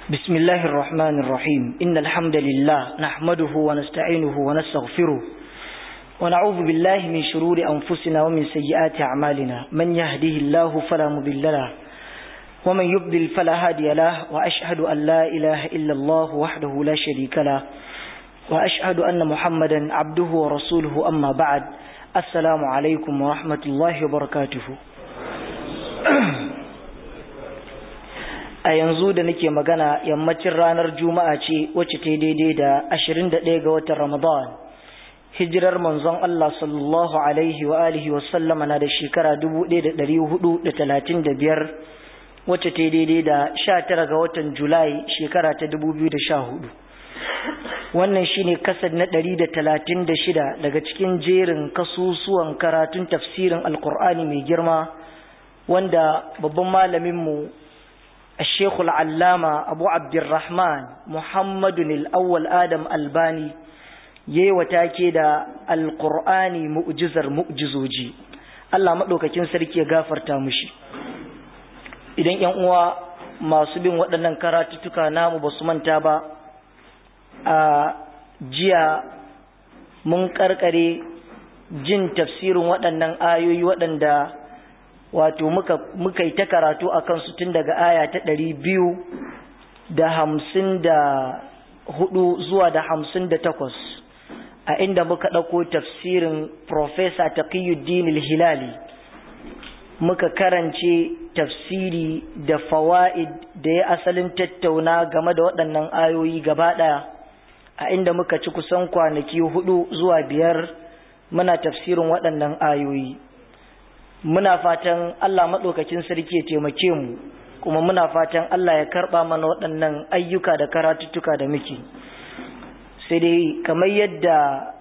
بسم الله الرحمن الرحيم إن الحمد لله نحمده ونستعينه ونستغفره ونعوذ بالله من شرور أنفسنا ومن سيئات أعمالنا من يهده الله فلا مضل له ومن يضلل فلا هادي له وأشهد أن لا إله إلا الله وحده لا شريك له وأشهد أن محمدا عبده ورسوله أما بعد السلام عليكم ورحمة الله وبركاته a yanzu da nake magana yammacin ranar juma'a ce wacce ta daidai da 21 ga watan ramadan hijirar manzon Allah sallallahu alaihi wa alihi wa sallama na da shekara 1435 wacce ta daidai da 19 ga watan julai shekara ta 2014 wannan shine kasad na 136 daga cikin jerin kasusuwan karatun tafsirin alkur'ani mai girma wanda babban malaminmu الشيخ العلامة أبو عبد الرحمن محمد الأول آدم الباني yayi watake da alqur'ani mu'jizar mu'jizoji Allah madaukakin sarki ya gafarta mushi idan ƴan uwa masu bin waɗannan karatuttuka namu basu manta ba a jiya mun karkare jin tafsirin waɗannan ayoyi waɗanda wato muka muka yi ta karatu a kansu tun daga aya ta ɗari biyu da hamsin da hudu zuwa da hamsin da takwas a inda muka ɗauko tafsirin Profesa Taqiyuddin al-Hilali muka karance tafsiri da fawa'id da ya asalin tattauna game da waɗannan ayoyi gaba ɗaya a inda muka ci kusan kwanaki hudu zuwa biyar muna tafsirin waɗannan ayoyi muna fatan Allah maɗaukakin sarki ya taimake mu kuma muna fatan Allah ya karɓa mana waɗannan ayyuka da karatuttuka da muke sai dai kamar yadda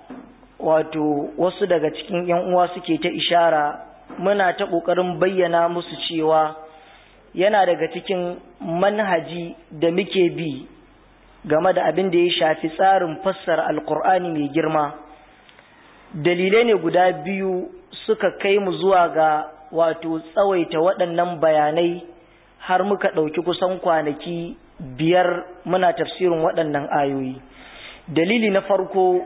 wato wasu daga cikin ‘yan uwa suke ta ishara muna ta ƙoƙarin bayyana musu cewa yana daga cikin manhaji da muke bi game da abin da ya shafi tsarin fassara alkur'ani mai girma dalilai ne guda biyu suka kai mu zuwa ga wato tsawaita waɗannan bayanai har muka ɗauki kusan kwanaki biyar muna tafsirin waɗannan ayoyi dalili na farko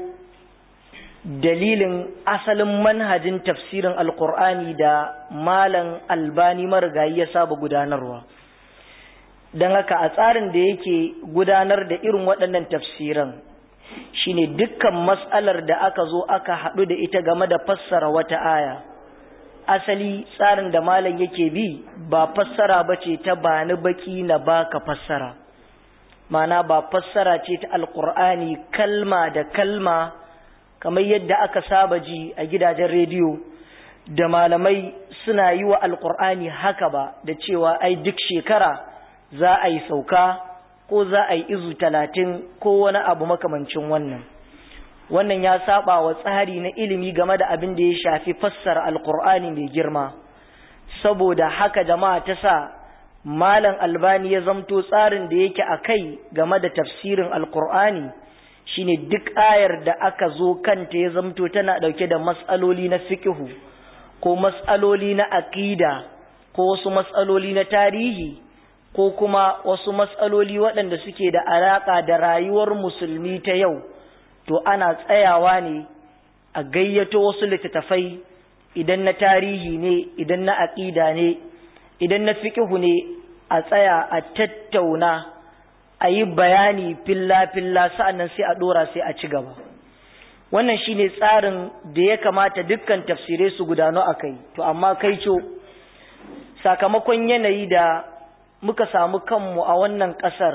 dalilin asalin manhajin tafsirin alkur'ani da malam albani marigayi ya saba gudanarwa don haka a tsarin da yake gudanar da irin waɗannan tafsiran shine dukkan mas'alar da aka zo aka haɗu da ita game da fassara wata aya asali tsarin da malam yake bi ba fassara ba ce ta bani baki na baka fassara mana ba fassara ce ta alkur'ani kalma da kalma kamar yadda aka saba ji a gidajen rediyo da malamai suna yi wa alkur'ani haka ba da cewa ai duk shekara za a yi sauka ko za a yi izu talatin ko wani abu makamancin wannan wannan ya saba wa tsari na ilimi game da abin da ya shafi fassara alkur'ani mai girma saboda haka jama'a ta sa malam albani ya zamto tsarin da yake a kai game da tafsirin alkur'ani shine duk ayar da aka zo kanta ya zamto tana dauke da matsaloli na fiqhu ko matsaloli na aqida ko wasu matsaloli na tarihi ko kuma wasu matsaloli waɗanda suke da alaƙa da rayuwar musulmi ta yau to ana tsayawa ne a gayyato wasu littattafai idan na tarihi ne idan na aƙida ne idan na fiƙihu ne a tsaya a tattauna a yi bayani filla-filla sa'annan sai a ɗora sai a ci gaba wannan shine tsarin da ya kamata dukkan tafsirai su gudano a kai to amma kai co sakamakon yanayi da muka samu kanmu a wannan ƙasar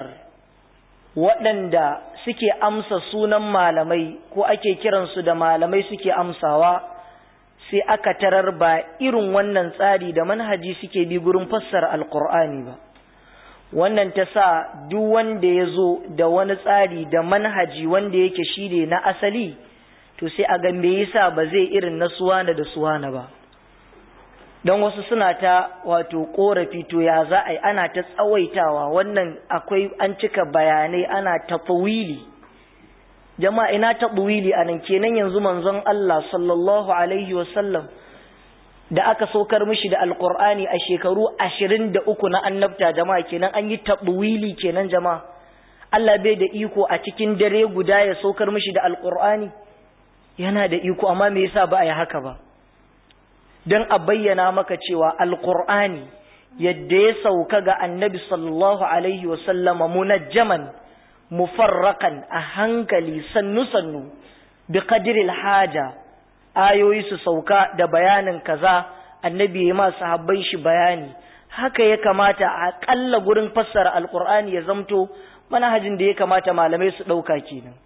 waɗanda suke amsa sunan malamai ko ake kiransu da malamai suke amsawa sai aka tarar ba irin wannan tsari da manhaji suke bi gurin fassara alkur'ani ba wannan ta sa duk wanda ya zo da wani tsari da manhaji wanda yake shi ne na asali to sai a ga me yasa ba zai irin na suwana da suwana ba don wasu suna ta wato korafi to ya za a yi ana ta tsawaitawa wannan akwai an cika bayanai ana tafawili jama'a ina tafawili a nan kenan yanzu manzon Allah sallallahu alaihi wasallam da aka saukar mishi da alkur'ani a shekaru ashirin da uku na annabta jama'a kenan an yi tafawili kenan jama'a Allah bai da iko a cikin dare guda ya saukar mishi da alqur'ani yana da iko amma me yasa ba a yi haka ba dan a bayyana maka cewa alqur'ani yadda ya sauka ga annabi sallallahu alaihi wa sallama munajjaman mufarrakan a hankali sannu sannu bi qadril haja ayoyi su sauka da bayanin kaza annabi ya ma sahabban shi bayani haka ya kamata a ƙalla gurin fassara alkur'ani ya zamto manhajin da ya kamata malamai su ɗauka kenan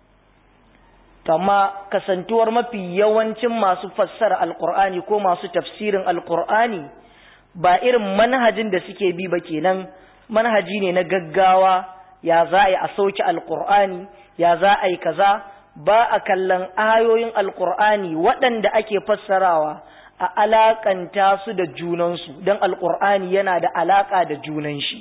amma kasantuwar mafi yawancin masu fassara alkur'ani ko masu tafsirin alkur'ani ba irin manhajin da suke bi ba kenan manhaji ne na gaggawa ya za a yi a sauke alkur'ani ya za a yi kaza ba a kallon ayoyin alkur'ani waɗanda ake fassarawa a alakanta su da junansu don alkur'ani yana da alaka da junan shi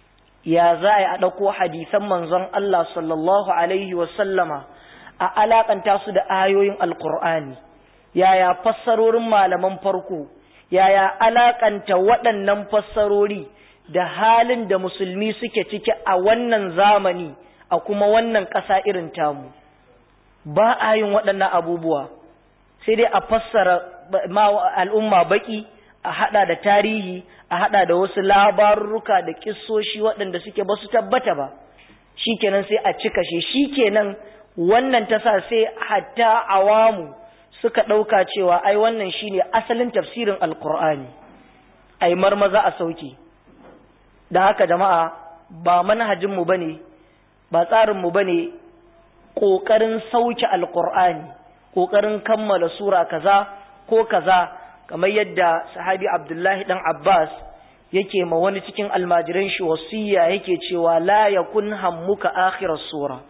ya za a ɗauko hadisan manzon Allah sallallahu alaihi wasallama a alakanta su da ayoyin alkur'ani yaya fassarorin malaman farko yaya alakanta waɗannan fassarori da halin da musulmi suke ciki a wannan zamani a kuma wannan ƙasa irin tamu ba a yin waɗannan abubuwa sai dai a fassara al'umma baki a hada da tarihi a hada da wasu labarurruka da kissoshi waɗanda suke ba su tabbata ba shikenan sai a cika shi shikenan wannan ta sa sai hatta awamu suka ɗauka cewa ai wannan shine asalin tafsirin alkur'ani ai marmaza a sauki da haka jama'a ba manhajinmu bane ba tsarinmu bane ƙoƙarin sauke alkur'ani ƙoƙarin kammala sura kaza ko kaza kamar yadda sahabi Abdullahi dan Abbas yake ma wani cikin almajiran shi wasiya yake cewa la yakun hammuka akhirar sura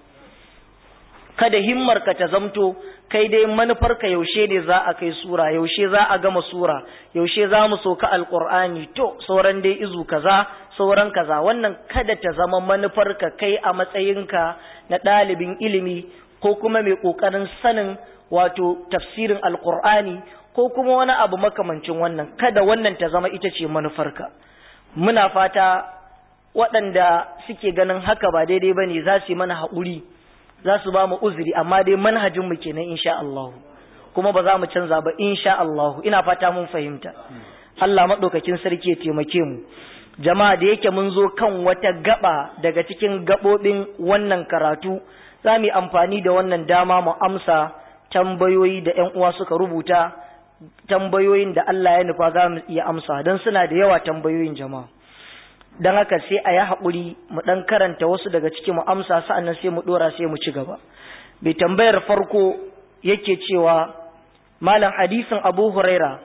kada himmarka ta zamto kai dai manufarka yaushe ne za a kai sura yaushe za a gama sura yaushe za mu soka alqur'ani to sauran dai izu kaza sauran kaza wannan kada ta zama manufarka kai a matsayinka na ɗalibin ilimi ko kuma mai ƙoƙarin sanin wato tafsirin alqur'ani ko kuma wani abu makamancin wannan kada wannan ta zama ita ce manufarka muna fata waɗanda suke ganin haka ba daidai ba ne za su yi mana haƙuri za su ba mu uzuri amma dai manhajinmu kenan insha Allah kuma ba za mu canza ba insha Allah ina fata mun fahimta Allah maɗaukakin sarki ya taimake mu jama'a da yake mun zo kan wata gaba daga cikin gaɓoɓin wannan karatu za mu yi amfani da wannan dama mu amsa tambayoyi da ƴan uwa suka rubuta tambayoyin da Allah ya nufa za mu iya amsa don suna da yawa tambayoyin jama'a don haka sai a yi haƙuri mu ɗan karanta wasu daga ciki mu amsa sa'annan sai mu ɗora sai mu ci gaba bai tambayar farko yake cewa malam hadisin abu huraira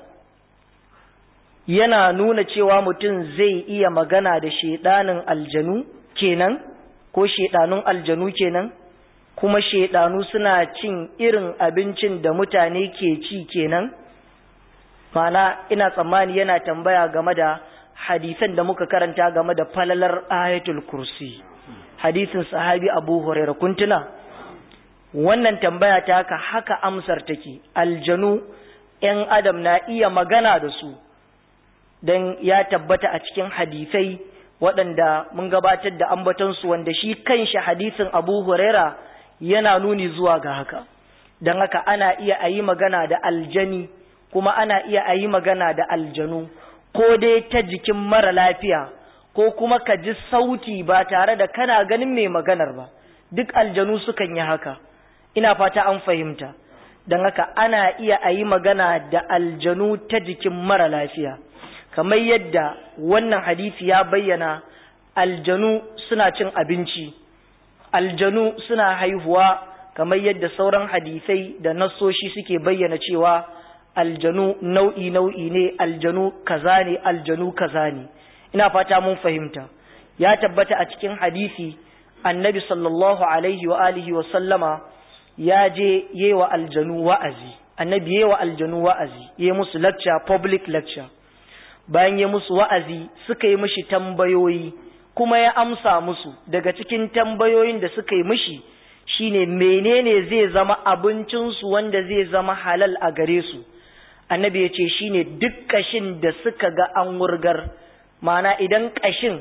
yana nuna cewa mutum zai iya magana da shaidanin aljanu kenan ko shaidanun aljanu kenan kuma shaidanu suna cin irin abincin da mutane ke ci kenan mana ina tsammani yana tambaya game da hadisan da muka karanta game da falalar ayatul kursi hadisin sahabi abu hurairah kuntuna wannan tambaya ta haka haka amsar take aljanu ‘yan adam na iya magana da su don ya tabbata a cikin hadisai waɗanda mun gabatar da ambatonsu wanda shi kanshi hadisin abu huraira yana nuni zuwa ga haka don haka ana iya a yi magana da aljani kuma ana iya a yi magana da aljanu ko dai ta jikin mara lafiya ko kuma ka ji sauti ba tare da kana ganin mai maganar ba duk aljanu sukan yi haka ina fata an fahimta don haka ana iya a yi magana da aljanu ta jikin mara lafiya kamar yadda wannan hadisi ya bayyana aljanu suna cin abinci aljanu suna haihuwa kamar yadda sauran hadisai da nassoshi suke bayyana cewa aljanu nau'i nau'i ne aljanu kaza ne aljanu kaza ne ina fata mun fahimta ya tabbata a cikin hadisi annabi sallallahu alaihi wa alihi wa sallama ya je yewa aljanu wa'azi annabi yewa aljanu wa'azi ya musu lecture public lecture bayan ya musu wa'azi suka yi mishi tambayoyi kuma ya amsa musu daga cikin tambayoyin da suka yi mishi shine menene zai zama abincinsu wanda zai zama halal a gare su annabi ya ce shine duk kashin da suka ga an wurgar mana idan kashin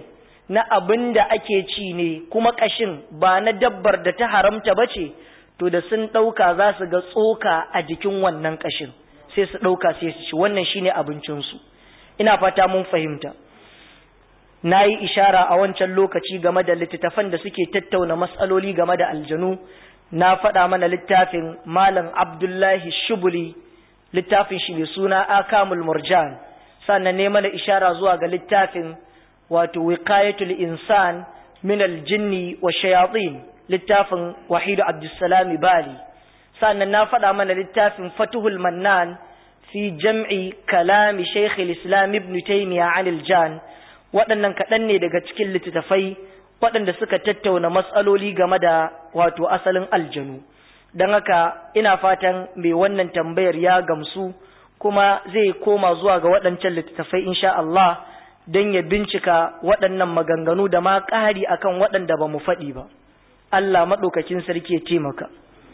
na abin da ake ci ne kuma ƙashin ba na dabbar da ta haramta ba ce to da sun ɗauka za su ga tsoka a jikin wannan ƙashin sai su ɗauka sai su ci wannan shine abincinsu ina fata mun fahimta na yi ishara a wancan lokaci game da littattafan da suke tattauna matsaloli game da aljanu na faɗa mana littafin malam abdullahi shubuli littafin shi mai suna akamul murjan sannan ne mana ishara zuwa ga littafin wato wiqayatul insan min aljinni wa shayatin littafin wahidu abdussalam bali sannan na faɗa mana littafin fatuhul mannan fi jam'i kalami shaykh islam ibn taymiya an aljan waɗannan kaɗan ne daga cikin littattafai waɗanda suka tattauna matsaloli game da wato asalin aljanu don haka ina fatan mai wannan tambayar ya gamsu kuma zai koma zuwa ga waɗancan littattafai insha Allah don ya bincika waɗannan maganganu da ma ƙari akan waɗanda ba mu faɗi ba Allah maɗaukakin sarki ya taimaka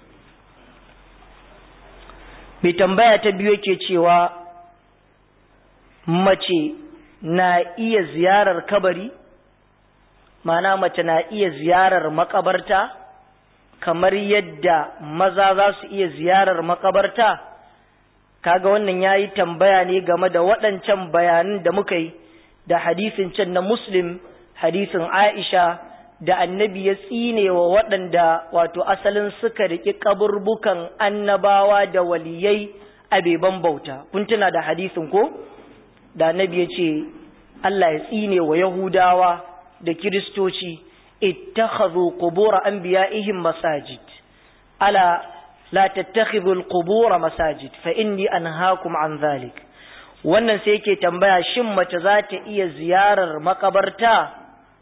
mai tambaya ta biyu yake cewa mace na iya ziyarar kabari mana mace na iya ziyarar makabarta kamar yadda maza za su iya ziyarar makabarta kaga wannan yayi tambaya ne game da waɗancan bayanan da muka yi da hadisin can na muslim hadisin aisha da annabi ya tsine wa waɗanda wato asalin suka riƙi kaburbukan annabawa da waliyai a beban bauta kun tuna da hadisin ko da annabi ya ce Allah ya tsine wa yahudawa da kiristoci ittakhadhu qubur anbiya'ihim masajid ala la tattakhidhu al-qubur masajid fa inni anhaakum an dhalik wannan sai yake tambaya shin mace za ta iya ziyarar makabarta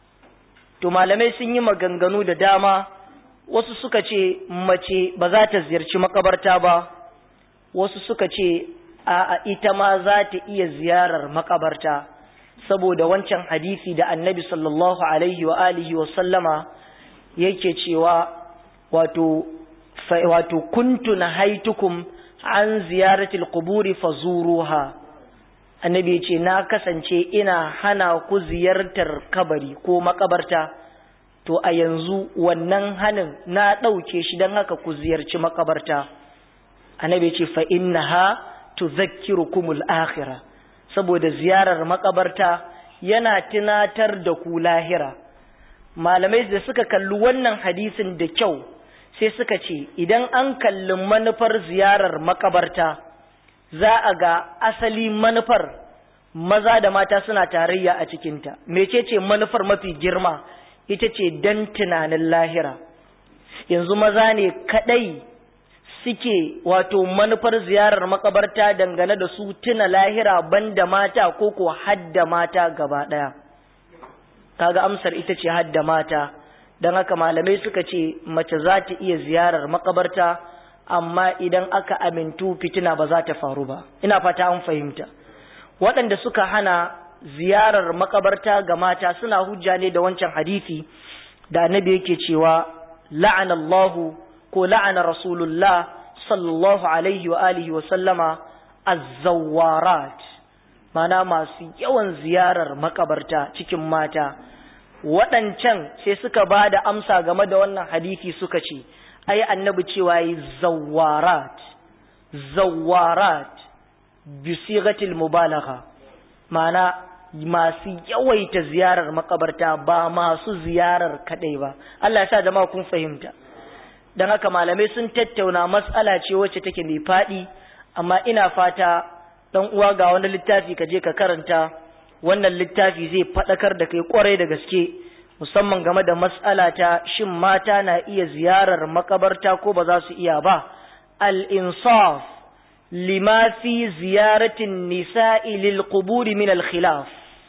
to malamai sun yi maganganu da dama wasu suka ce mace ba za ta ziyarci makabarta ba wasu suka ce a ita ma za ta iya ziyarar makabarta saboda wancan hadisi da annabi sallallahu alaihi wa alihi wa sallama yake cewa wato wato kuntu nahaitukum an ziyaratil quburi fazuruha annabi ya ce na kasance ina hana ku ziyartar kabari ko makabarta to a yanzu wannan hanin na ɗauke shi don haka ku ziyarci makabarta annabi ya ce fa innaha tudhakkirukumul akhirah saboda ziyarar makabarta yana tunatar da ku lahira malamai da suka kalli wannan hadisin da kyau sai suka ce idan an kalli manufar ziyarar makabarta za a ga asali manufar maza da mata suna tarayya a cikinta mecece manufar mafi girma ita ce don tunanin lahira yanzu maza ne kadai suke wato manufar ziyarar makabarta dangane da su tuna lahira banda mata ko ko hadda mata gaba daya kaga amsar ita ce hadda mata don haka malamai suka ce mace za ta iya ziyarar makabarta amma idan aka amintu fitina ba za ta faru ba ina fata an fahimta waɗanda suka hana ziyarar makabarta ga mata suna hujja ne da wancan hadisi da annabi yake cewa la'anallahu ko la'ana rasulullah sallallahu alaihi wa alihi wa sallama azzawarat mana masu yawan ziyarar makabarta cikin mata waɗancan sai suka ba da amsa game da wannan hadisi suka ce ai annabi cewa yi zawarat zawarat bisigatil mubalagha mana masu yawaita ziyarar makabarta ba masu ziyarar kadai ba Allah ya sa jama'a kun fahimta dan haka malamai sun tattauna matsala ce wacce take mai fadi amma ina fata dan uwa ga wani littafi ka je ka karanta wannan littafi zai fadakar da kai kwarai da gaske musamman game da matsala ta shin mata na iya ziyarar makabarta ko ba za su iya ba al-insaf lima fi ziyaratin nisa'i lil quburi min al-khilaf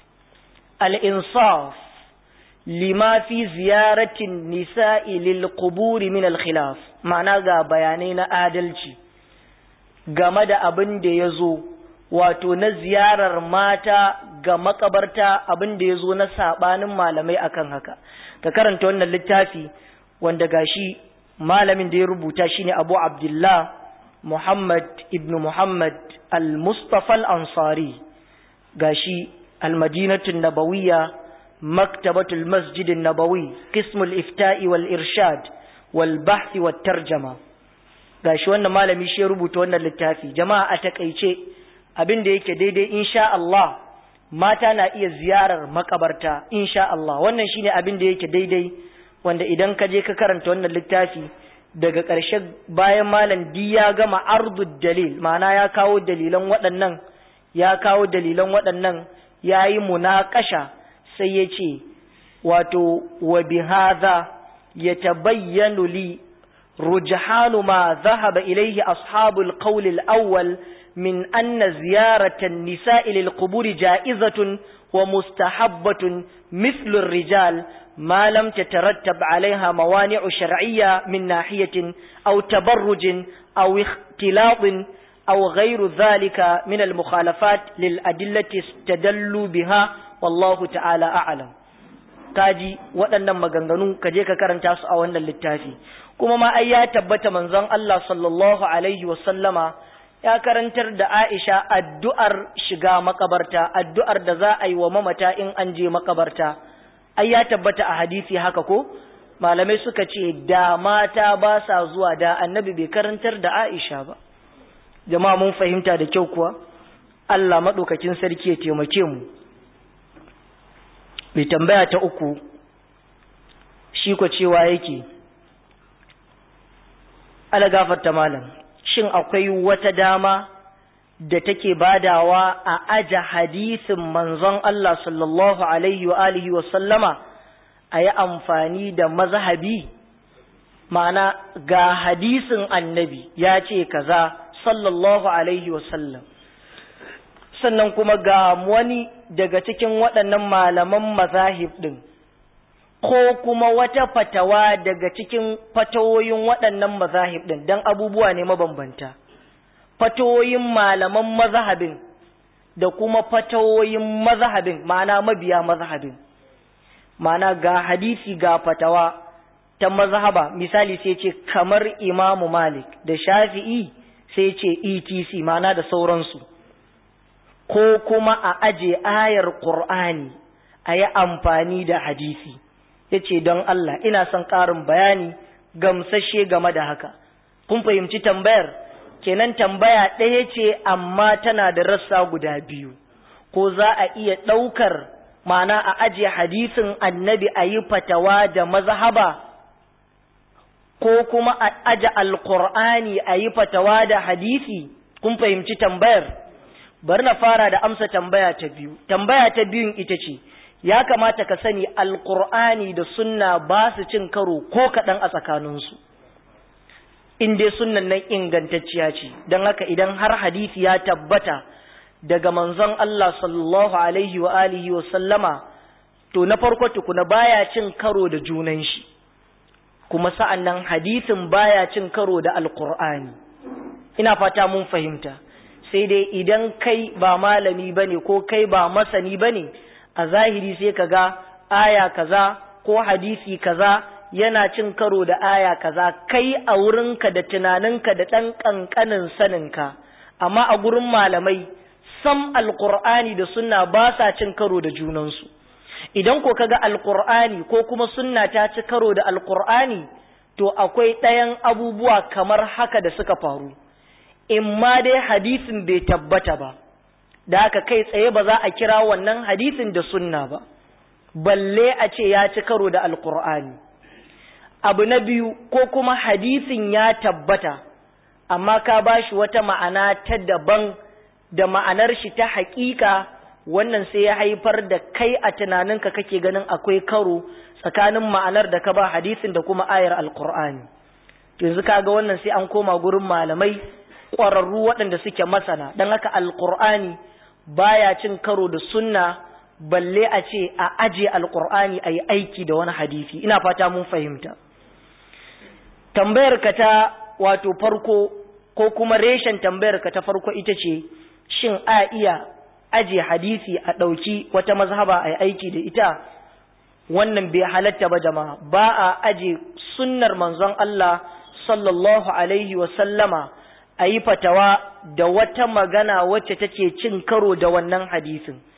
al-insaf lima fi ziyaratin nisa'i lil quburi min al-khilaf ma'ana ga bayanai na adalci game da abin da yazo wato na ziyarar mata ga makabarta abin da ya zo na saɓanin malamai akan haka ka karanta wannan littafi wanda gashi malamin da ya rubuta shine abu abdullah muhammad ibn muhammad al-mustafa al-ansari gashi al-madinatun nabawiyya maktabatul masjidin nabawi qismul ifta'i wal irshad wal bahth wat tarjama gashi wannan malami shi ya rubuta wannan littafi jama'a a takeice abin da yake daidai insha Allah mata na iya ziyarar makabarta insha Allah wannan shine abin da yake daidai wanda idan ka je ka karanta wannan littafi daga ƙarshe bayan malam di ya gama ardud dalil ma'ana ya kawo dalilan waɗannan ya kawo dalilan waɗannan ya yi munaƙasha sai ya ce wato wa bihadha yatabayyanu li rujhanu ma dhahaba ilayhi ashabul qawl al-awwal min anna ziyarata an-nisa'i lil-qubur ja'izatun wa mustahabbatun mithlu ar-rijal ما لم تترتب عليها موانع شرعية من ناحية أو تبرج أو اختلاط أو غير ذلك من المخالفات للأدلة استدلوا بها والله تعالى أعلم kaji waɗannan maganganu ka je ka karanta su a wannan littafi kuma ma ai ya tabbata manzon Allah sallallahu alaihi wa sallama ya karantar da Aisha addu'ar shiga makabarta addu'ar da za a yi wa mamata in an je makabarta ai ya tabbata a hadisi haka ko malamai suka ce da mata ba sa zuwa da annabi bai karantar da Aisha ba jama'a mun fahimta da kyau kuwa Allah madaukakin sarki ya taimake mu mai tambaya ta uku shi ko cewa yake ala gafarta malam shin akwai wata dama da take badawa a aja hadisin manzon Allah sallallahu alaihi wa alihi wa sallama a yi amfani da mazhabi ma'ana ga hadisin annabi ya ce kaza sallallahu alaihi wa sallam sannan kuma ga wani daga cikin waɗannan malaman mazahib ɗin ko kuma wata fatawa daga cikin fatawoyin waɗannan mazahib ɗin don abubuwa ne mabambanta fatawoyin malaman mazhabin da kuma fatawoyin mazhabin ma'ana mabiya mazhabin ma'ana ga hadisi ga fatawa ta mazhaba misali sai ce kamar imamu malik da shafi'i sai ce etc ma'ana da sauransu ko kuma a aje ayar qur'ani a yi amfani da hadisi ya ce don Allah ina son ƙarin bayani gamsashe game da haka kun fahimci tambayar kenan tambaya ɗaya ce amma tana da rassa guda biyu ko za a iya ɗaukar mana a ajiye hadisin annabi a yi fatawa da mazhaba ko kuma a aje alkur'ani a yi fatawa da hadisi kun fahimci tambayar bari na fara da amsa tambaya ta biyu tambaya ta biyun ita ce ya kamata ka sani alkur'ani da sunna ba su cin karo ko kaɗan a tsakaninsu in dai sunnan nan ingantacciya ce don haka idan har hadisi ya tabbata daga manzon Allah sallallahu alaihi wa alihi wa sallama to na farko tukuna baya cin karo da junan shi kuma sa'an nan hadisin baya cin karo da alkur'ani ina fata mun fahimta sai dai idan kai ba malami bane ko kai ba masani bane a zahiri sai ka ga aya kaza ko hadisi kaza yana cin karo da aya kaza kai a wurinka da tunaninka da ɗan ƙanƙanin saninka amma a gurin malamai sam alƙur'ani da sunna ba sa cin karo da junansu idan ko kaga alƙur'ani ko kuma sunna ta ci karo da alƙur'ani to akwai ɗayan abubuwa kamar haka da suka faru in ma dai hadisin bai tabbata ba da haka kai tsaye ba za a kira wannan hadisin da sunna ba balle a ce ya ci karo da alƙur'ani abu na biyu ko kuma hadisin ya tabbata amma ka ba shi wata ma'ana ta daban da ma'anar shi ta haƙiƙa wannan sai ya haifar da kai a tunaninka kake ganin akwai karo tsakanin ma'anar da ka ba hadisin da kuma ayar alkur'ani yanzu kaga wannan sai an koma gurin malamai ƙwararru waɗanda suke masana don haka alkur'ani baya cin karo da sunna balle a ce a aje alkur'ani a yi aiki da wani hadisi ina fata mun fahimta tambayar ka ta wato farko ko kuma reshen tambayar ka ta farko ita ce shin a iya aje hadisi a ɗauki wata mazhaba a yi aiki da ita wannan bai halatta ba jama'a ba a aje sunnar manzon Allah sallallahu alaihi wa sallama a yi fatawa da wata magana wacce take cin karo da wannan hadisin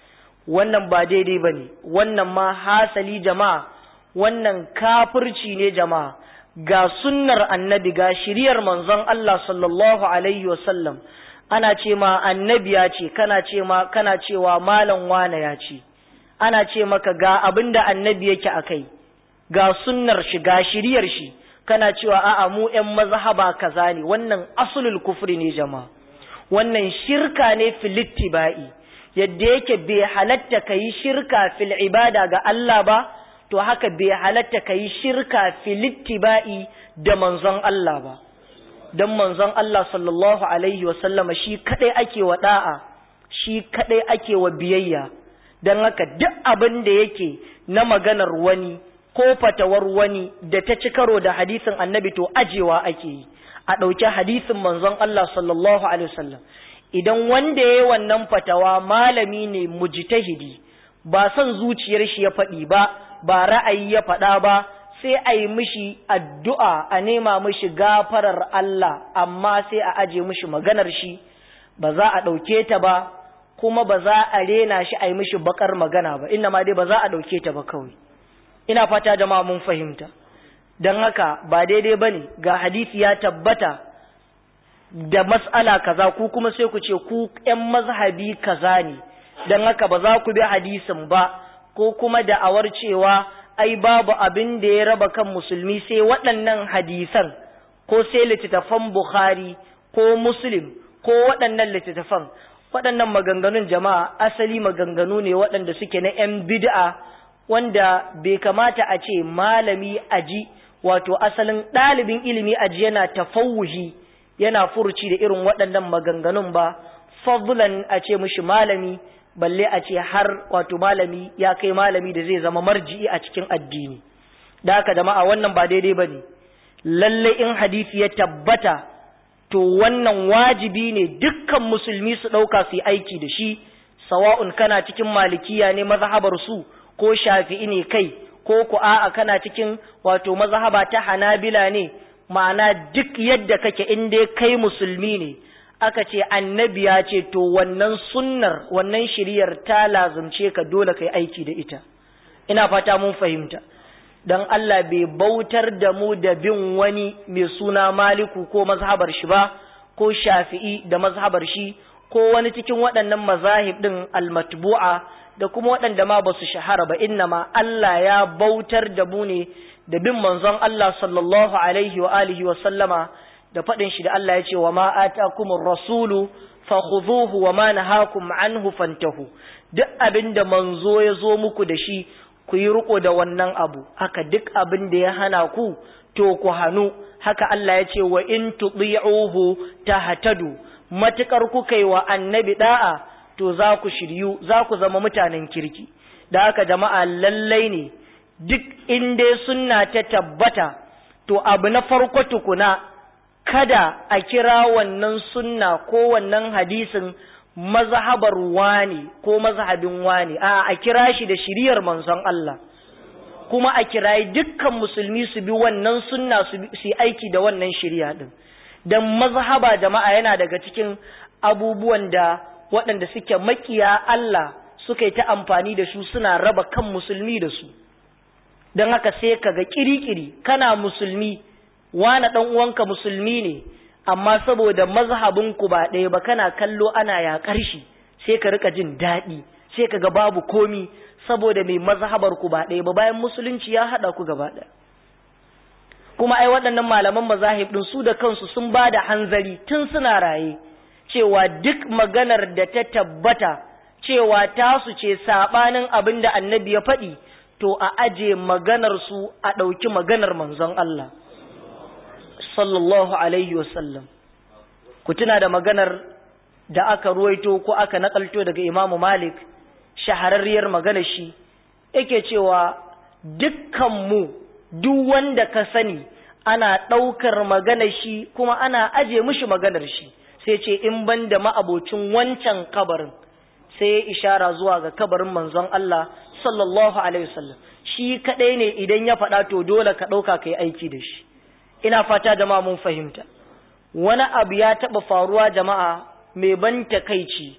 wannan ba daidai ba ne wannan ma hasali jama'a wannan kafirci ne jama'a ga sunnar annabi ga shiriyar manzon Allah sallallahu alaihi wasallam ana ce ma annabi ya ce kana ce ma kana cewa malam wane ya ce ana ce maka ga abin da annabi yake akai ga sunnar shi ga shiriyar shi kana cewa a'a mu ƴan mazhaba kaza ne wannan asulul kufri ne jama'a wannan shirka ne filittiba'i yadda yake bai halatta kai shirka fil ibada ga Allah ba to haka bai halatta kai shirka filittiba'i da manzon Allah ba dan manzon Allah sallallahu alaihi wa sallama shi kadai ake wa da'a shi kadai ake wa biyayya dan haka duk abin da yake na maganar wani ko fatawar wani da ta ci karo da hadisin annabi to ajewa ake yi a ɗauki hadisin manzon Allah sallallahu alaihi wasallam idan wanda ya yi wannan fatawa malami ne mujtahidi ba son zuciyar shi ya faɗi ba ba ra'ayi ya faɗa ba sai a yi mishi addu'a a nema mishi gafarar Allah amma sai a aje mishi maganar shi ba za a ɗauke ta ba kuma ba za a rena shi a yi mishi bakar magana ba inna ma dai ba za a ɗauke ta ba kawai ina fata jama'a mun fahimta don haka ba daidai ba ne ga hadisi ya tabbata da mas'ala kaza ku kuma sai ku ce ku ‘yan mazhabi kaza ne don haka ba za ku bi hadisin ba ko kuma da'awar cewa ai babu abin da ya raba kan musulmi sai waɗannan hadisan ko sai littattafan Bukhari ko Muslim ko waɗannan littattafan waɗannan maganganun jama'a asali maganganu ne waɗanda suke na ‘yan bid'a wanda bai kamata a ce malami aji wato asalin ɗalibin ilimi aji yana tafawuhi yana furuci da irin waɗannan maganganun ba fadlan a ce mishi malami balle a ce har wato malami ya kai malami da zai zama marji'i a cikin addini da haka jama'a wannan ba daidai ba ne lalle in hadisi ya tabbata to wannan wajibi ne dukkan musulmi su ɗauka su yi aiki da shi sawa'un kana cikin malikiya ne mazhabar su ko shafi'i ne kai ko ku a'a kana cikin wato mazhaba ta hanabila ne ma'ana duk yadda kake in dai kai musulmi ne aka ce annabi ya ce to wannan sunnar wannan shiriyar ta lazumce ka dole kai aiki da ita ina fata mun fahimta dan Allah bai bautar da mu da bin wani mai suna maliku ko mazhabar shi ba ko shafi'i da mazhabar shi ko wani cikin waɗannan mazahib ɗin almatbu'a da kuma waɗanda ma ba su shahara ba inna ma Allah ya bautar da mu ne da bin manzon Allah sallallahu alaihi wa alihi wa sallama da faɗin shi da Allah ya ce wa ma atakumur rasulu fakhudhuhu wa ma nahakum anhu fantahu duk abin da manzo ya zo muku da shi ku yi riko da wannan abu haka duk abin da ya hana ku to ku hanu haka Allah ya ce wa in tuti'uhu tahtadu matukar kuka yi wa annabi da'a to za ku shiryu za ku zama mutanen kirki da haka jama'a lallai ne duk inda sunna ta tabbata to abu na farko tukuna kada a kira wannan sunna ko wannan hadisin mazhabar wani ko mazhabin wani a a kira shi da shiriyar manzon Allah kuma a kirayi dukkan musulmi su bi wannan sunna su yi aiki da wannan shiriya din dan mazhaba jama'a yana daga cikin abubuwan da waɗanda suke makiya Allah suka yi ta amfani da su suna raba kan musulmi da su don haka sai ka ga kirikiri kana musulmi wani ɗan uwanka musulmi ne amma saboda mazhabinku ba ɗaya ba kana kallo ana yaƙar shi sai ka rika jin daɗi sai ka ga babu komi saboda mai mazhabar ku ba ɗaya ba bayan musulunci ya haɗa ku gaba ɗaya kuma ai waɗannan malaman mazahib ɗin su da kansu sun ba da hanzari tun suna raye cewa duk maganar da ta tabbata cewa tasu ce saɓanin abin da annabi ya faɗi to a aje maganar su a ɗauki maganar manzon Allah sallallahu alaihi wasallam ku tuna da maganar da aka ruwaito ko aka nakalto daga imamu malik shahararriyar maganar shi yake cewa dukkanmu duk wanda ka sani ana ɗaukar maganar shi kuma ana aje mishi maganar shi sai ce in ban da ma'abocin wancan kabarin sai ya ishara zuwa ga kabarin manzon Allah sallallahu alaihi wasallam shi kadai ne idan ya faɗa to dole ka ɗauka ka yi aiki da shi ina fata jama'a mun fahimta wani abu ya taɓa faruwa jama'a mai ban takaici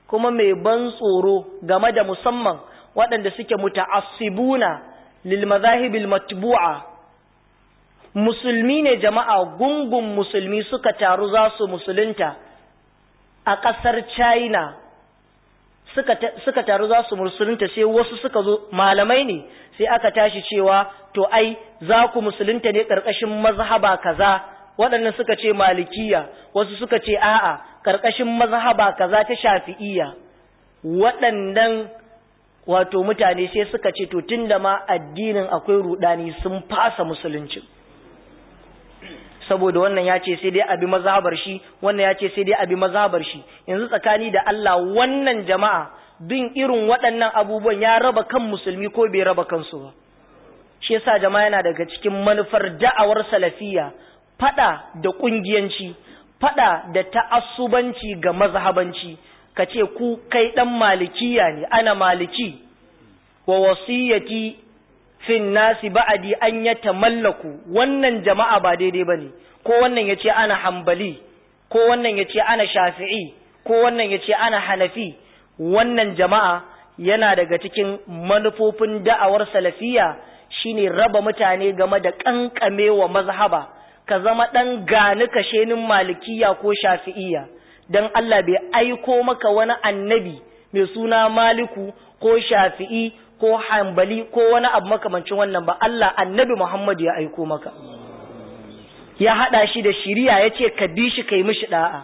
kuma mai ban tsoro game da musamman waɗanda suke muta'assibuna lil mazahibil matbu'a musulmi ne jama'a gungun musulmi suka taru za su musulunta a ƙasar China suka taru za su musulunta sai wasu suka zo malamai ne sai aka tashi cewa to ai za ku musulunta ne ƙarƙashin mazhaba kaza waɗannan suka ce malikiya wasu suka ce a'a ƙarƙashin mazhaba kaza ta shafi'iyya waɗannan wato mutane sai suka ce to tunda ma addinin akwai rudani sun fasa musulunci saboda wannan ya ce sai dai abi mazhabar shi wannan ya ce sai dai abi mazhabar shi yanzu tsakani da Allah wannan jama'a bin irin waɗannan abubuwan ya raba kan musulmi ko bai raba kansu ba shi yasa jama'a yana daga cikin manufar da'awar salafiya fada da kungiyanci fada da ta'assubanci ga mazhabanci kace ku kai dan malikiya ne ana maliki wa wasiyati fin nasi ba'adi an ya tamallaku wannan jama'a ba daidai ba ne ko wannan ya ce ana hambali ko wannan ya ce ana shafi'i ko wannan ya ce ana hanafi wannan jama'a yana daga cikin manufofin da'awar salafiya shine raba mutane game da kankame wa mazhaba ka zama ɗan gani kashenin malikiya ko shafi'iya don Allah bai aiko maka wani annabi mai suna maliku ko shafi'i ko hambali ko wani abu makamancin wannan ba Allah annabi Muhammad ya aiko maka ya hada shi da shiriya ya ce ka bi shi kai mishi da'a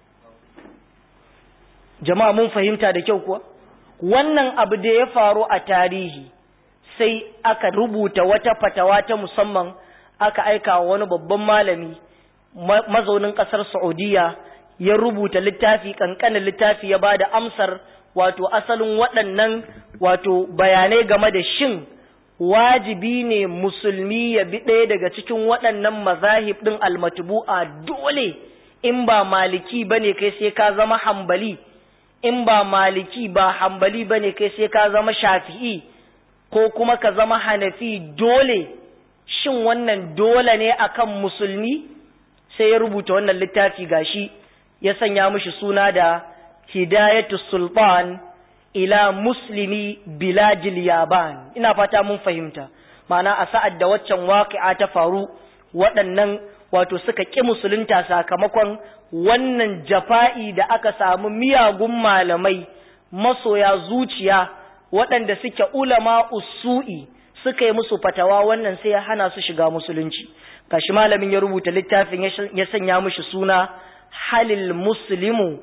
jama'a mun fahimta da kyau kuwa wannan abu da ya faru a tarihi sai aka rubuta wata fatawa ta musamman aka aika wa wani babban malami mazaunin kasar Saudiya ya rubuta littafi kankanin littafi ya bada amsar wato asalin waɗannan wato bayanai game da shin wajibi ne musulmi ya bi ɗaya daga cikin waɗannan mazahib ɗin almatubu'a dole in ba maliki ba ne kai sai ka zama hambali in ba maliki ba hambali ba ne kai sai ka zama shafi'i ko kuma ka zama hanafi dole shin wannan dole ne akan musulmi sai ya rubuta wannan littafi gashi ya sanya mishi suna da hidayatu sultan ila muslimi biladil yaban ina fata mun fahimta ma'ana a sa'ad da waccan waqi'a ta faru waɗannan wato suka ƙi musulunta sakamakon wannan jafa'i da aka samu miyagun malamai masoya zuciya waɗanda suke ulama usu'i suka yi musu fatawa wannan sai ya hana su shiga musulunci kashi malamin ya rubuta littafin ya sanya mishi suna halil muslimu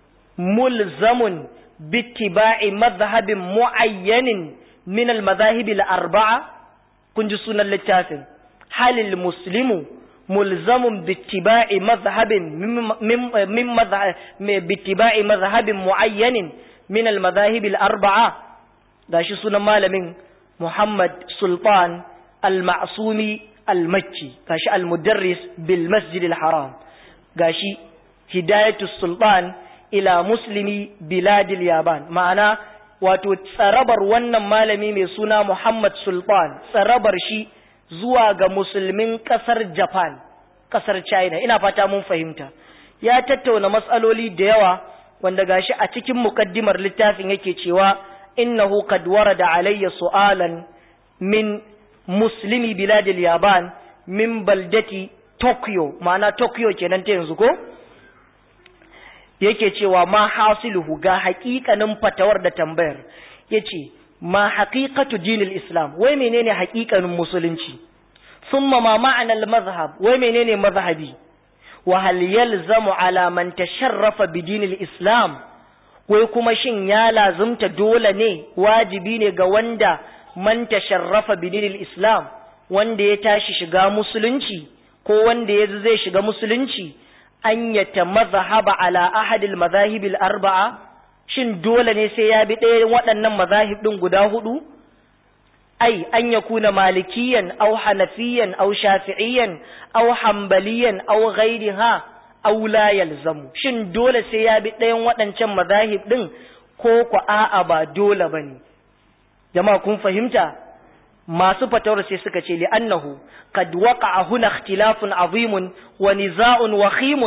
mulzamun bittiba'i madhhabin mu'ayyanin min al-madhahib al-arba'a kun ji sunan littafin halil muslimu mulzamun bittiba'i madhhabin min madhhab bittiba'i madhhabin mu'ayyanin min al-madhahib al-arba'a gashi sunan malamin Muhammad Sultan al-Ma'sumi al-Makki gashi al-Mudarris bil Masjid al-Haram gashi Hidayatu Sultan ila muslimi biladil yaban ma'ana wato tsarabar wannan malami mai suna Muhammad Sultan tsarabar shi zuwa ga musulmin kasar Japan kasar China ina fata mun fahimta ya tattauna matsaloli da yawa wanda gashi a cikin mukaddimar littafin yake cewa innahu qad warada alayya su'alan min muslimi biladil yaban min baldati Tokyo ma'ana Tokyo kenan ta yanzu ko yake cewa ma hasiluhu ga haƙiƙanin fatawar da tambayar yace ma haqiqatu dinil islam wai menene haƙiƙanin musulunci thumma ma ma'anal mazhab wai menene mazhabi wa hal yalzamu ala man tasharrafa bi dinil islam wai kuma shin ya lazumta dole ne wajibi ne ga wanda man tasharrafa bi dinil islam wanda ya tashi shiga musulunci ko wanda ya zai shiga musulunci an yata mazhaba ala ahadil mazahibil arba'a shin dole ne sai ya bi ɗaya waɗannan mazahib ɗin guda hudu ai an ya kuna malikiyan au hanafiyan au shafi'iyan au hambaliyan au ghairiha au la yalzamu shin dole sai ya bi ɗayan waɗancan mazahib ɗin ko ku a'a ba dole bane jama'a kun fahimta masu fatawar sai suka ce li'annahu qad waqa'a huna ikhtilafun azimun wa niza'un wakhimun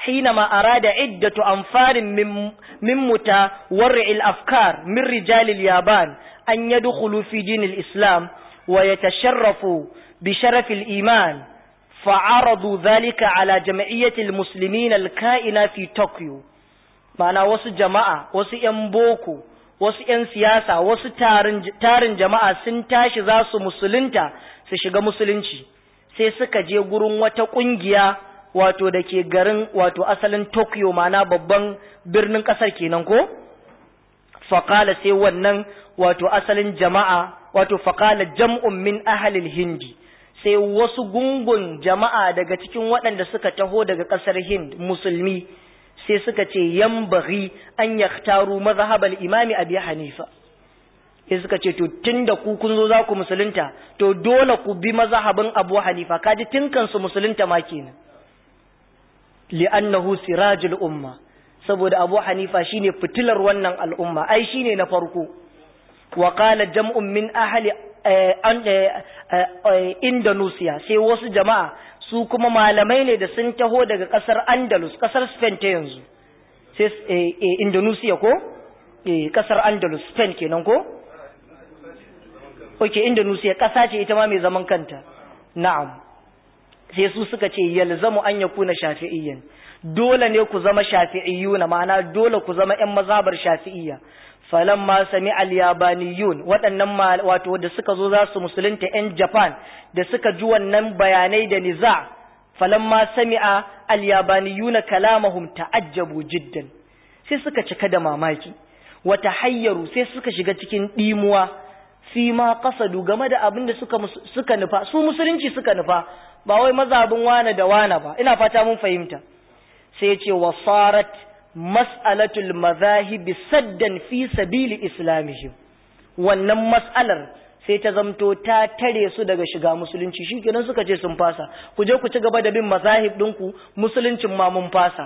حينما أراد عدة أنفار من, من متورع الأفكار من رجال اليابان أن يدخلوا في دين الإسلام ويتشرفوا بشرف الإيمان فعرضوا ذلك على جمعية المسلمين الكائنة في طوكيو معنى وسو جماعة وسو ينبوكو wasu ‘yan siyasa wasu tarin jama'a sun tashi za su musulunta su shiga musulunci sai suka je gurin wata ƙungiya wato da ke garin wato asalin tokyo mana babban birnin ƙasar kenan ko faƙala sai wannan wato asalin jama'a wato faƙala jam'un min ahalil hindi sai wasu gungun jama'a daga cikin waɗanda suka taho daga ƙasar hind musulmi sai suka ce yan bari an yaktaru mazhabal imami abi hanifa sai suka ce to tunda ku kun zo za ku musulunta to dole ku bi mazhabin abu hanifa kaji tinkan su musulunta ma kenan li'annahu sirajul umma saboda abu hanifa shine fitilar wannan al'umma ai shine na farko wa qala jam'un min ahli indonesia sai wasu jama'a su kuma malamai ne da sun taho daga kasar andalus kasar spain ta yanzu sai indonesia ko kasar andalus spain kenan ko ok indonesia kasa ce ita ma mai zaman kanta na'am sai su suka ce yalzamu an yakuna shafi'iyyan dole ne ku zama shafi'iyyuna ma'ana dole ku zama ƴan mazhabar shafi'iyya falamma sami al-yabaniyun waɗannan wato da suka zo za su musulunta ƴan Japan da suka ji wannan bayanai da niza falamma sami'a al-yabaniyuna kalamahum ta'ajjabu jiddan sai suka cika da mamaki wata hayyaru sai suka shiga cikin dimuwa fi ma qasadu game da abin da suka suka nufa su musulunci suka nufa ba wai mazhabin wane da wane ba ina fata mun fahimta sai ya ce wasarat mas'alatul mazahibi saddan fi sabili islamihim wannan mas'alar sai ta zamto ta tare su daga shiga musulunci shikenan suka ce sun fasa ku je ku ci gaba da bin mazahib ɗinku musuluncin ma mun fasa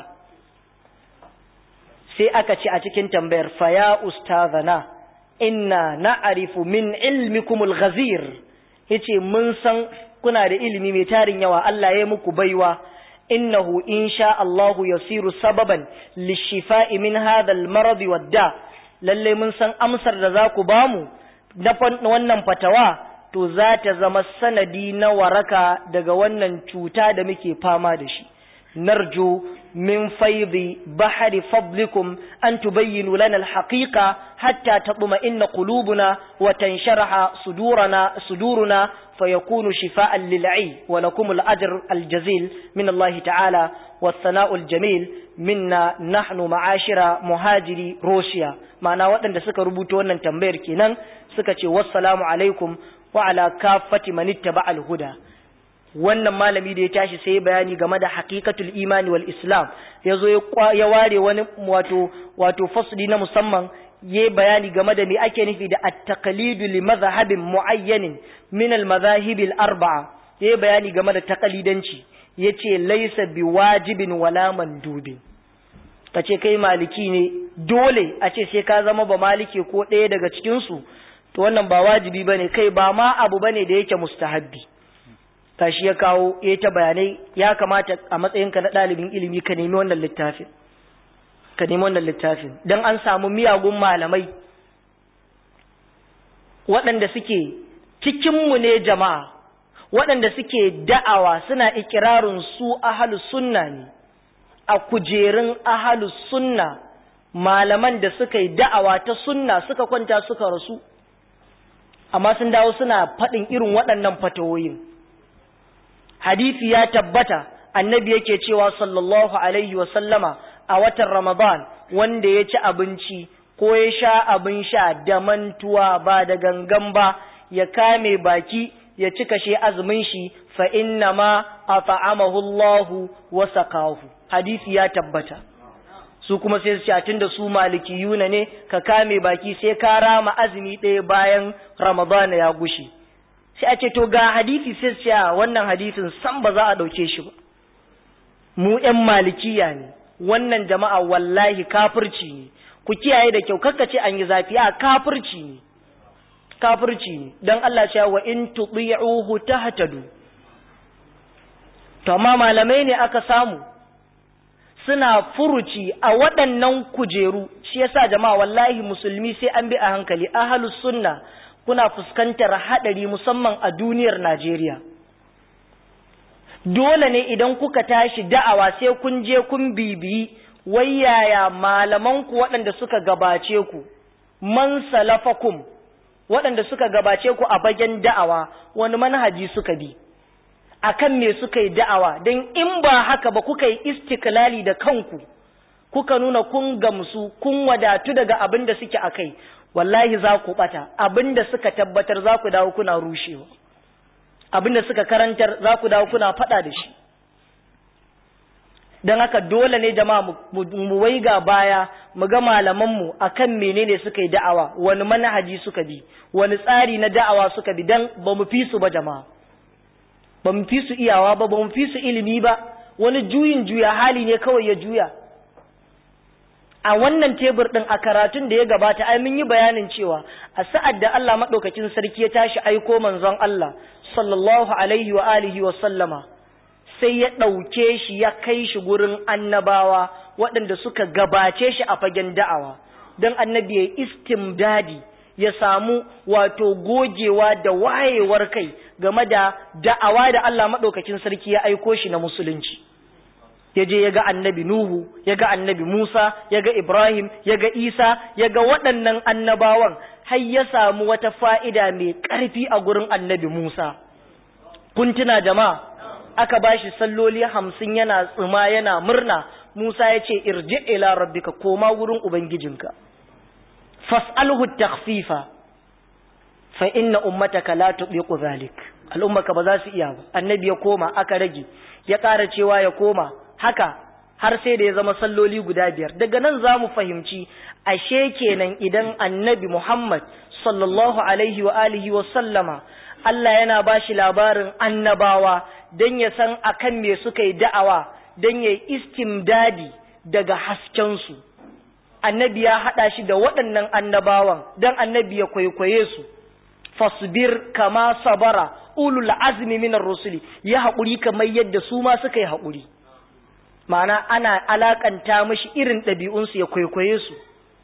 sai aka ce a cikin tambayar faya ustazana inna na'arifu min ilmikumul ghazir yace mun san kuna da ilimi mai tarin yawa Allah ya muku baiwa innahu insha Allahu yasiru sababan lishifa'i min hadha al-marad wadda lalle mun san amsar da zaku bamu na wannan fatawa to za ta zama sanadi na waraka daga wannan cuta da muke fama da shi narju min faidi bahari fadlikum an tubayyinu lana al-haqiqa hatta tatma'inna qulubuna wa tansharaha sudurana suduruna فيكون شفاء للعي ولكم الأجر الجزيل من الله تعالى والثناء الجميل منا نحن معاشر مهاجري روسيا معنى وقتاً da suka rubuto wannan tambayar kenan suka ce wassalamu alaikum wa ala kaffati man ittaba al-huda wannan malami da ya tashi sai bayani game da haqiqatul imani wal islam yazo ya ware wani wato wato fasli na musamman yi bayani game da me ake nufi da at-taqlidu li madhhabin muayyanin min al-madhahib al-arba'a yi bayani game da taqlidanci yace laysa biwajibin wala mandubin kace kai maliki ne dole a ce sai ka zama ba maliki ko ɗaya daga cikin su to wannan ba wajibi bane kai ba ma abu bane da yake mustahabbi tashi ya kawo ya ta bayanai ya kamata a matsayinka na ɗalibin ilimi ka nemi wannan littafin ka nemi wannan littafin don an samu miyagun malamai waɗanda suke cikinmu ne jama'a waɗanda suke da'awa suna ikirarin su ahalus sunna ne a kujerun ahalus sunna malaman da suka yi da'awa ta sunna suka kwanta suka rasu amma sun dawo suna faɗin irin waɗannan fatawoyin hadisi ya tabbata annabi yake cewa sallallahu alaihi wa sallama a watan Ramadan wanda ya ci abinci ko ya sha abin sha da mantuwa ba da gangan ba ya kame baki ya ci kashe azumin shi fa inna ma at'amahu Allah wa saqahu hadisi ya tabbata su kuma sai su ce tunda su malikiyuna ne ka kame baki sai ka rama azumi ɗaya bayan Ramadan ya gushi sai a ce to ga hadisi sai su ce wannan hadisin san ba za a ɗauke shi ba mu ƴan malikiya ne wannan jama'a wallahi kafirci ne ku kiyaye da kyau kakka ce an yi zafi a kafirci ne kafirci ne don Allah ce wa in tuti'uhu tahtadu to amma malamai ne aka samu suna furuci a waɗannan kujeru shi yasa jama'a wallahi musulmi sai an bi a hankali ahlus sunna kuna fuskantar haɗari musamman a duniyar Najeriya dole ne idan kuka tashi da'awa sai kun je kun bibiyi wai yaya malamanku waɗanda suka gabace ku man salafakum waɗanda suka gabace ku a bagen da'awa wani manhaji suka bi akan me suka yi da'awa don in ba haka ba kuka yi istiklali da kanku kuka nuna kun gamsu kun wadatu daga abin da suke a kai wallahi za ku ɓata abin da suka tabbatar za ku dawo kuna rushewa abin da suka karantar za ku dawo kuna faɗa da shi don haka dole ne jama'a mu waiga baya mu ga malamanmu akan menene suka yi da'awa wani manhaji suka bi wani tsari na da'awa suka bi don ba mu fi su ba jama'a ba mu fi su iyawa ba ba mu fi su ilimi ba wani juyin juya hali ne kawai ya juya a wannan tebur din a karatun da ya gabata ai mun yi bayanin cewa a sa'ad da Allah madaukakin sarki ya tashi aiko manzon Allah sallallahu alaihi wa alihi wa sallama sai ya ɗauke shi ya kai shi gurin annabawa waɗanda suka gabace shi a fagen da'awa don annabi ya istimdadi ya samu wato gogewa da wayewar kai game da da'awa da Allah maɗaukakin sarki ya aiko shi na musulunci ya je ya ga annabi Nuhu ya ga annabi Musa ya ga Ibrahim ya ga Isa ya ga waɗannan annabawan har ya samu wata fa'ida mai ƙarfi a gurin annabi Musa kun tuna jama'a aka bashi salloli hamsin yana tsima yana murna Musa ya ce irji ila rabbika koma wurin ubangijinka fas'alhu takhfifa fa inna ummataka la tuqiqu zalik al'ummaka ba za su iya ba annabi ya koma aka rage ya ƙara cewa ya koma haka har sai da ya zama salloli guda biyar daga nan za mu fahimci ashe kenan idan annabi Muhammad sallallahu alaihi wa alihi wa sallama Allah yana ba shi labarin annabawa don ya san akan me suka yi da'awa don ya yi istimdadi daga haskensu annabi ya haɗa shi da waɗannan annabawan don annabi ya kwaikwaye su fasbir kama sabara ulul azmi minar rusuli ya haƙuri kamar yadda su ma suka yi haƙuri ma'ana ana alakanta mashi irin ɗabi'unsu ya kwaikwaye su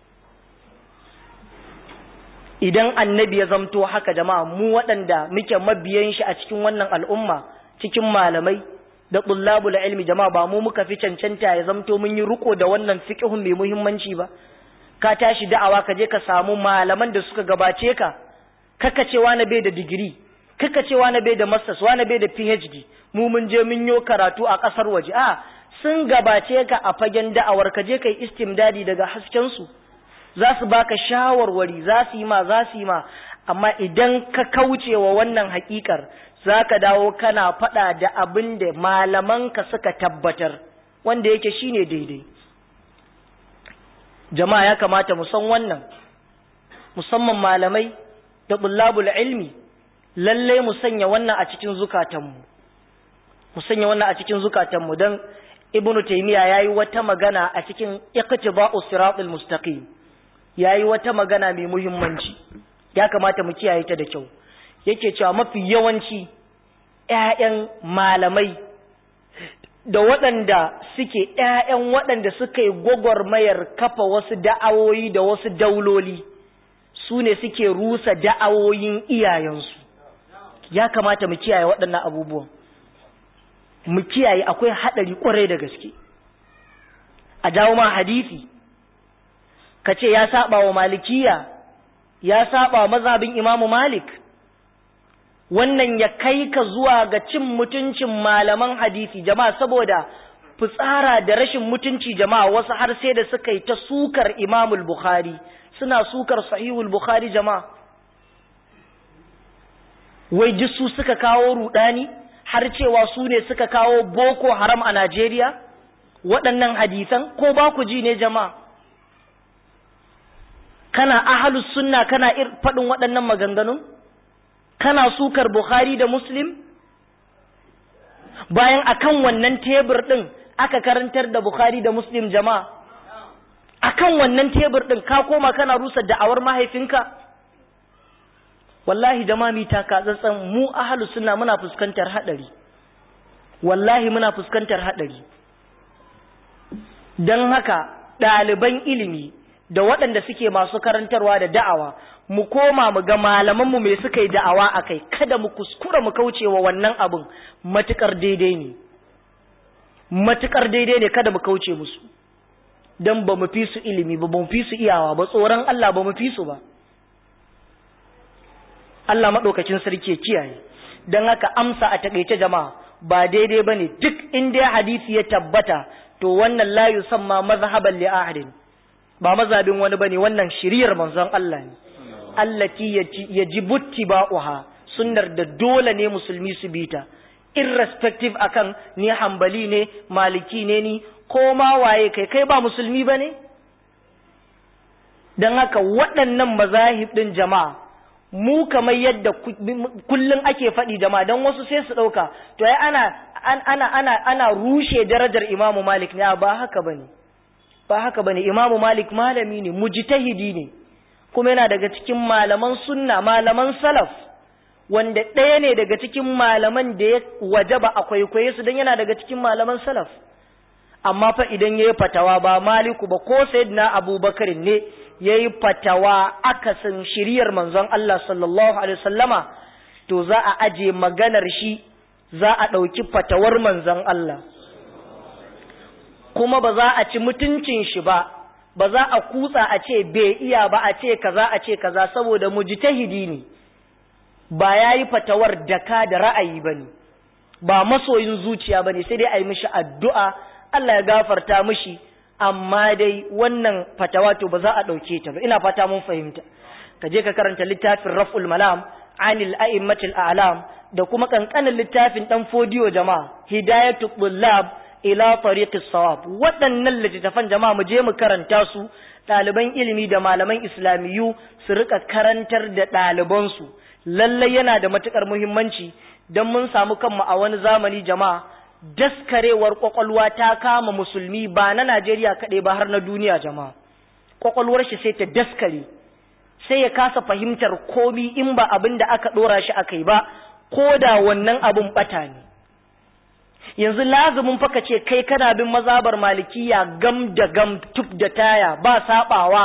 idan annabi ya zamto haka jama'a mu waɗanda muke mabiyan shi a cikin wannan al'umma cikin malamai da tullabul ilmi jama'a ba mu muka fi cancanta ya zamto mun yi riko da wannan fiqhun mai muhimmanci ba ka tashi da'awa ka je ka samu malaman da suka gabace ka kaka cewa na bai da digiri kaka cewa na bai da masters wani bai da phd mu mun je mun yo karatu a ƙasar waje a sun gabace ka a fagen da'awar ka je kai istimdadi daga hasken su za su baka shawarwari za su yi ma za su yi ma amma idan ka kauce wa wannan hakikar za ka dawo kana faɗa da abin da malamanka suka tabbatar wanda yake shine daidai jama'a ya kamata mu san wannan musamman malamai da bullabul ilmi lallai mu sanya wannan a cikin zukatanmu mu sanya wannan a cikin zukatanmu don ibnu taymiya yayi wata magana a cikin iqtiba'us siratal mustaqim yayi wata magana mai muhimmanci ya kamata mu kiyaye ta da kyau yake cewa mafi yawanci ƴaƴan malamai da waɗanda suke ƴaƴan waɗanda suka yi gwagwarmayar kafa wasu da'awoyi da wasu dauloli su ne suke rusa da'awoyin iyayensu ya kamata mu kiyaye waɗannan abubuwan mu kiyaye akwai haɗari ƙwarai da gaske a jawo ma hadisi ka ce ya saba wa malikiya ya saba wa mazhabin imamu malik wannan ya kai ka zuwa ga cin mutuncin malaman hadisi jama'a saboda fitsara da rashin mutunci jama'a wasu har sai da suka yi ta sukar imamul bukhari suna sukar sahihul bukhari jama'a wai duk su suka kawo rudani har cewa su ne suka kawo boko haram a Najeriya waɗannan hadisan ko ba ku ji ne jama'a kana ahalus sunna kana faɗin waɗannan maganganun kana sukar Bukhari da Muslim bayan akan wannan tebur ɗin aka karantar da Bukhari da Muslim jama'a akan wannan tebur ɗin ka koma kana rusa da'awar mahaifinka wallahi jama'a mi taka tsantsan mu ahalus sunna muna fuskantar haɗari wallahi muna fuskantar haɗari don haka ɗaliban ilimi da waɗanda suke masu karantarwa da da'awa mu koma mu ga malamanmu mai suka yi da'awa a kai kada mu kuskura mu kauce wa wannan abin matuƙar daidai ne matuƙar daidai ne kada mu kauce musu don ba mu fi su ilimi ba mu fi su iyawa ba tsoron Allah ba mu fi su ba Allah maɗaukacin sarki kiyaye don haka amsa a taƙaice jama'a ba daidai ba ne duk inda hadisi ya tabbata to wannan la yusamma mazhaban li ahadin ba mazhabin wani bane wannan shiriyar manzon Allah ne allati yajibu tibauha sunnar da dole ne musulmi su bita irrespective akan ni hambali ne maliki ne ni ko ma waye kai kai ba musulmi bane dan haka waɗannan mazahib din jama'a mu kamar yadda kullun ake faɗi jama'a dan wasu sai su ɗauka to ai ana ana ana ana rushe darajar Imam Malik ne ba haka bane ba haka bane Imam Malik malami ne mujtahidi ne kuma yana daga cikin malaman sunna malaman salaf wanda ɗaya ne daga cikin malaman da ya wajaba a kwaikwaye su don yana daga cikin malaman salaf amma fa idan ya yi fatawa ba maliku ba ko sayyidina abubakar ne ya yi fatawa akasin shiriyar manzon Allah sallallahu alaihi wasallama to za a aje maganar shi za a ɗauki fatawar manzon Allah kuma ba za a ci mutuncin shi ba ba za a kutsa a ce bai iya ba a ce kaza a ce kaza saboda mujtahidi ne ba ya yi fatawar daka da ra'ayi ba ne ba masoyin zuciya ba ne sai dai a yi mishi addu'a Allah ya gafarta mishi amma dai wannan fatawa to ba za a ɗauke ta ba ina fata mun fahimta ka je ka karanta littafin raf'ul malam anil a'immatil a'lam da kuma kankanin littafin dan fodiyo jama'a hidayatu tullab ila tariqis sawab waɗannan littattafan jama'a mu je mu karanta su ɗaliban ilimi da malaman islamiyu su rika karantar da ɗalibansu lallai yana da matukar muhimmanci don mun samu kanmu a wani zamani jama'a daskarewar kwakwalwa ta kama musulmi ba na Najeriya kaɗai ba har na duniya jama'a kwakwalwar shi sai ta daskare sai ya kasa fahimtar komi in ba abin da aka ɗora shi aka yi ba ko da wannan abin ɓata ne yanzu lazumin faka ce kai kana bin mazabar malikiya gam da gam tuf da taya ba saɓawa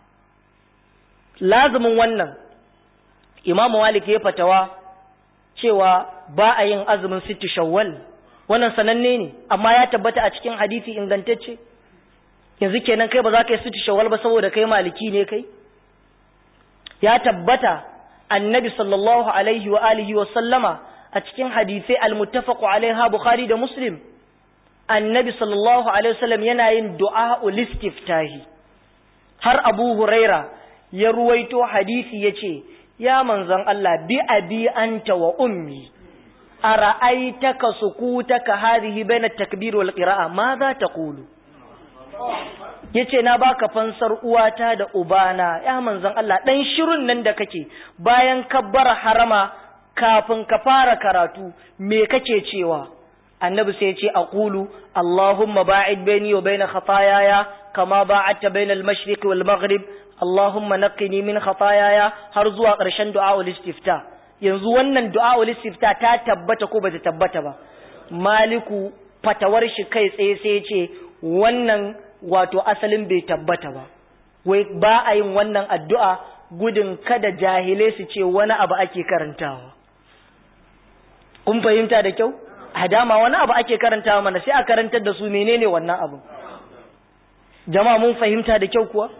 lazumin wannan imamu malik ya fatawa cewa ba a yin azumin sittu shawwal wannan sananne ne amma ya tabbata a cikin hadisi ingantacce yanzu kenan kai ba za ka yi sittu shawwal ba saboda kai maliki ne kai ya tabbata annabi sallallahu alaihi wa alihi wa sallama a cikin hadisai almuttafaqu alaiha bukhari da muslim annabi sallallahu alaihi wasallam yana yin du'a ulistiftahi har abu huraira ya ruwaito hadisi yace ya manzon Allah bi abi anta wa ummi ara'aitaka sukutaka hadhihi baina takbir wal qira'a ma za taqulu yace na baka fansar uwata da ubana ya manzon Allah dan shirun nan da kake bayan kabbara harama kafin ka fara karatu me kake cewa annabi sai ya ce aqulu allahumma ba'id baini wa baina khataayaya kama ba'adta baina al-mashriq wal maghrib allahumma naqqini min khataayaya har zuwa ƙarshen du'a ul istifta yanzu wannan du'a ul istifta ta tabbata ko bata tabbata ba maliku fatawar shi kai tsaye sai ya ce wannan wato asalin bai tabbata ba wai ba a yin wannan addu'a gudun kada jahilai su ce wani abu ake karantawa kun fahimta da kyau a dama wani abu ake karantawa mana sai a karantar da su menene wannan abu jama'a mun fahimta da kyau kuwa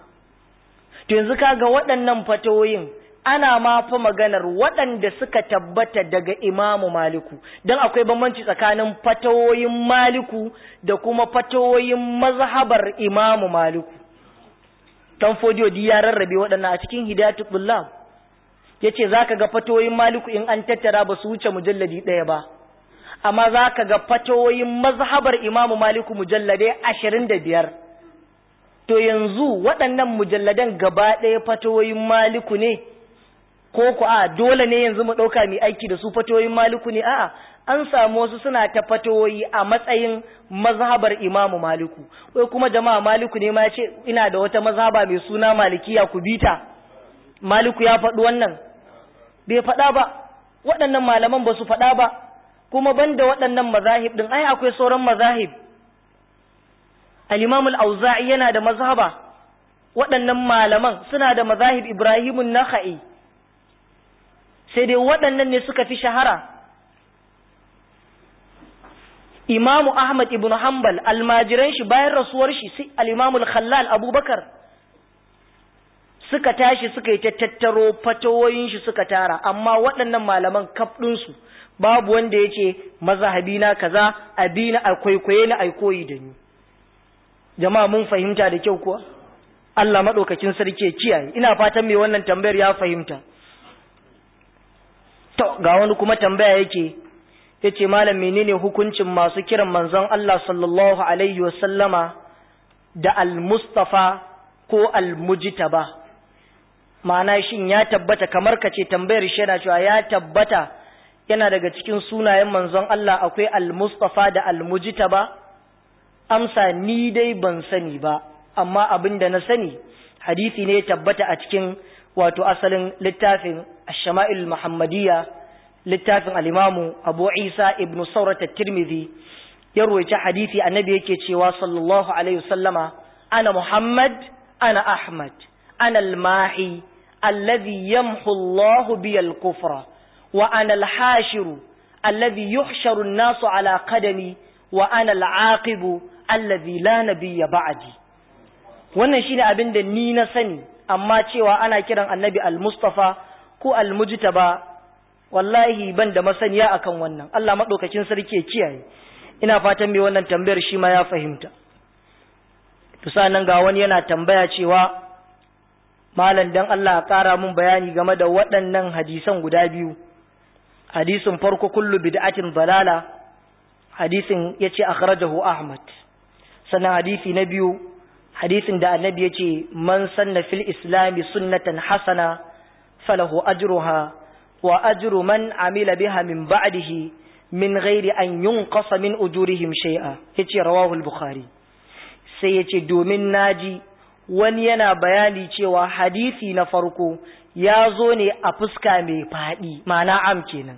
to yanzu kaga waɗannan fatawoyin ana ma fa maganar waɗanda suka tabbata daga imamu maliku don akwai bambanci tsakanin fatawoyin maliku da kuma fatawoyin mazhabar imamu maliku tan fodiyo di ya rarrabe waɗannan a cikin hidayatul bullab yace zaka ga fatawoyin maliku in an tattara ba su wuce mujalladi ɗaya ba amma zaka ga fatawoyin mazhabar imamu maliku mujalladai ashirin da biyar to yanzu waɗannan mujalladan gaba ɗaya fatawoyin maliku ne ko ku a dole ne yanzu mu ɗauka mai aiki da su fatawoyin maliku ne a'a an samu wasu suna ta fatawoyi a matsayin mazhabar imamu maliku wai kuma jama'a maliku ne ma ce ina da wata mazhaba mai suna malikiya ku bita maliku ya faɗi wannan bai faɗa ba waɗannan malaman ba su faɗa ba kuma banda waɗannan mazahib ɗin ai akwai sauran mazahib al-imam al-auza'i yana da mazhaba waɗannan malaman suna da mazahib ibrahimun nakha'i sai dai waɗannan ne suka fi shahara imamu ahmad ibn hanbal almajiran shi bayan rasuwar shi sai al-imamu al-khallal abubakar suka tashi suka yi ta tattaro fatawoyin shi suka tara amma waɗannan malaman kaf ɗinsu babu wanda ya ce mazahabi na kaza abi na kwaikwaye na aikoyi da ni jama'a mun fahimta da kyau kuwa Allah maɗaukakin sarki ya kiyaye ina fatan mai wannan tambayar ya fahimta to ga wani kuma tambaya yake yace malam menene hukuncin masu kiran manzon Allah sallallahu alaihi wasallama da al-mustafa ko al-mujtaba ma'ana shin ya tabbata kamar ka ce tambayar shi yana cewa ya tabbata yana daga cikin sunayen manzon Allah akwai al-mustafa da al-mujtaba amsa ni dai ban sani ba amma abin da na sani hadisi ne ya tabbata a cikin wato asalin littafin ash-shama'il muhammadiyya littafin al-imamu abu isa ibn saurat at-tirmidhi ya ruwaita hadisi annabi yake cewa sallallahu alaihi wasallama ana muhammad ana ahmad ana al-mahi alladhi yamhu Allah bi al-kufra wa ana al-hashiru alladhi yuhsharu an-nasu ala qadami wa ana al-aqibu alladhi la nabiyya ba'di wannan shine abin da ni na sani amma cewa ana kiran annabi al-mustafa ko al-mujtaba wallahi ban da masaniya akan wannan Allah madaukakin sarki ya kiyaye ina fatan me wannan tambayar shi ma ya fahimta to sanan ga wani yana tambaya cewa malam dan Allah ya kara mun bayani game da waɗannan hadisan guda biyu hadisin farko kullu bid'atin dalala hadisin yace akhrajahu Ahmad sannan hadisi na biyu hadisin da annabi yace man sanna fil islami sunnatan hasana falahu ajruha wa ajru man amila biha min ba'dihi min ghairi an yunqasa min ujurihim shay'a yace rawahu al-bukhari sai yace domin naji wani yana bayani cewa hadisi na farko ya zo ne a fuska mai faɗi ma'ana am kenan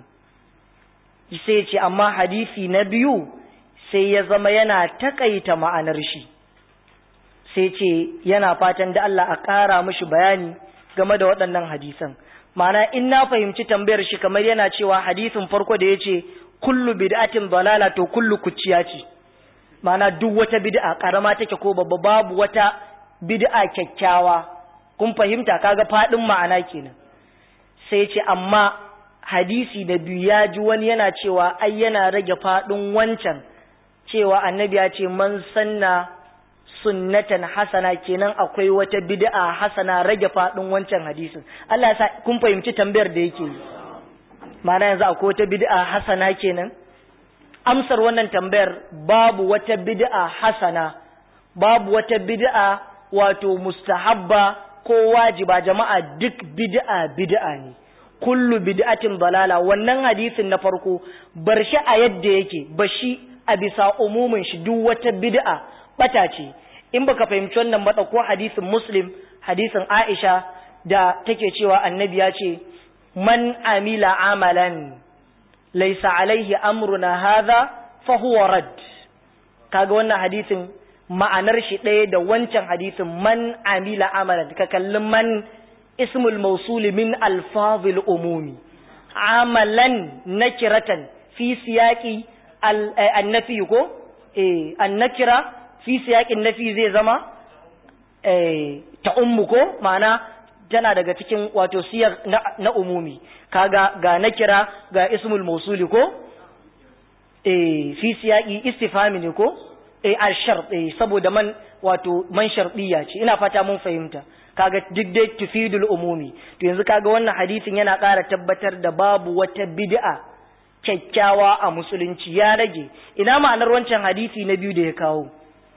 sai yace amma hadisi na biyu sai ya zama yana takaita ma'anar shi sai ce yana fatan da Allah a ƙara mishi bayani game da waɗannan hadisan ma'ana in na fahimci tambayar shi kamar yana cewa hadisin farko da ya ce kullu bid'atin dalala to kullu kuciya ce ma'ana duk wata bid'a karama take ko babba babu wata bid'a kyakkyawa kun fahimta kaga fadin ma'ana kenan sai ce amma hadisi da biyu ya ji wani yana cewa ai yana rage fadin wancan cewa annabi ya ce man sanna sunnatan hasana kenan akwai wata bid'a hasana rage fadin wancan hadisin Allah ya sa kun fahimci tambayar da yake yi ma'ana yanzu akwai wata bid'a hasana kenan amsar wannan tambayar babu wata bid'a hasana babu wata bid'a wato mustahabba ko wajiba jama'a duk bid'a bid'a ne kullu bid'atin dalala wannan hadisin na farko bar shi a yadda yake bashi a bisa umumin shi duk wata bid'a bata ce in baka fahimci wannan ba ko hadisin muslim hadisin aisha da take cewa annabi ya ce man amila amalan laysa alaihi amruna hadha fa huwa rad kaga wannan hadisin ma'anar shi ɗaya da wancan hadisin man amila amalan ka kalli man ismul mawsuli min alfazil umumi amalan nakiratan fi siyaqi annafi ko eh annakira fi siyaƙin nafi zai zama ta ummu ko ma'ana tana daga cikin wato siyar na, umumi kaga ga na kira ga ismul mausuli ko eh fi siyaƙi istifami ne ko eh al-shart eh saboda man wato man shardiya ce ina fata mun fahimta kaga duk dai tufidul umumi to yanzu kaga wannan hadisin yana ƙara tabbatar da babu wata bid'a kyakkyawa a musulunci ya rage ina ma'anar wancan hadisi na biyu da ya kawo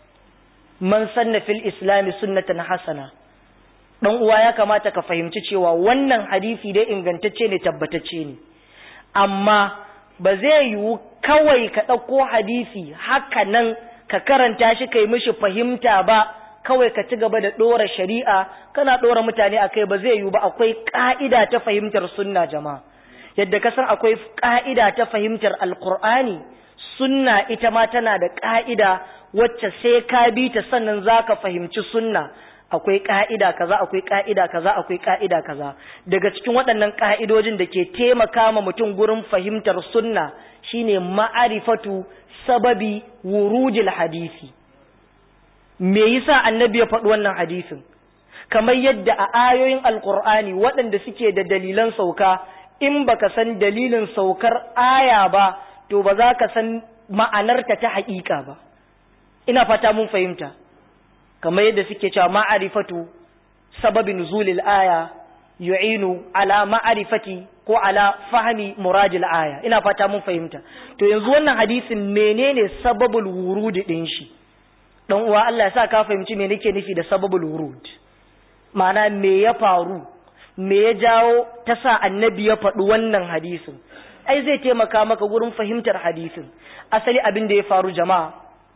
man sanna fil islami sunnatan hasana dan uwa ya kamata ka fahimci cewa wannan hadisi dai ingantacce ne tabbatacce ne amma ba zai yiwu kawai ka ɗauko hadisi haka nan ka karanta shi kai mishi fahimta ba kawai ka ci gaba da ɗora shari'a kana ɗora mutane akai ba zai yiwu ba akwai ƙa'ida ta fahimtar sunna jama'a yadda ka san akwai ƙa'ida ta fahimtar alƙur'ani sunna ita ma tana da ƙa'ida wacce sai ka bi ta sannan zaka fahimci sunna akwai ka'ida kaza akwai ka'ida kaza akwai ka'ida kaza daga cikin waɗannan ka'idojin da ke taimaka ma mutum gurin fahimtar sunna shine ma'arifatu sababi wurudil hadisi me yasa annabi ya faɗi wannan hadisin kamar yadda a ayoyin alkur'ani waɗanda suke da dalilan sauka in baka san dalilin saukar aya ba to ba za ka san ma'anarta ta haƙiƙa ba ina fata mun fahimta kamar yadda suke cewa ma'arifatu sababi nuzulil aya yu'inu ala ma'arifati ko ala fahmi muradil aya ina fata mun fahimta to yanzu wannan hadisin menene sababul wurudi din shi dan uwa Allah ya sa ka fahimci me nake nufi da sababul wurud ma'ana me ya faru me ya jawo ta sa annabi ya faɗi wannan hadisin ai zai taimaka maka gurin fahimtar hadisin asali abin da ya faru jama'a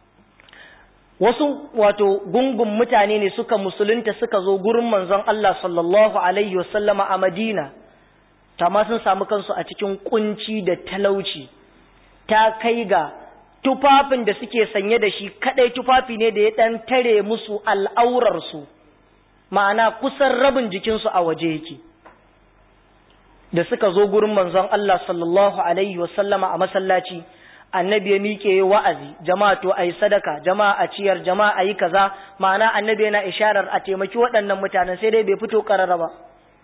wasu wato gungun mutane ne suka musulunta suka zo gurin manzon Allah sallallahu alaihi wasallama a Madina ma sun samu kansu a cikin kunci da talauci ta kai ga tufafin da suke sanye da shi kadai tufafi ne da ya dan tare musu al'aurarsu ma'ana kusan rabin jikinsu a waje yake da suka zo gurin manzon Allah sallallahu alaihi wasallama a masallaci annabi ya miƙe wa'azi jama'a to ayi sadaka jama'a a ciyar jama'a ayi kaza ma'ana annabi yana isharar a taimaki waɗannan mutanen sai dai bai fito karara ba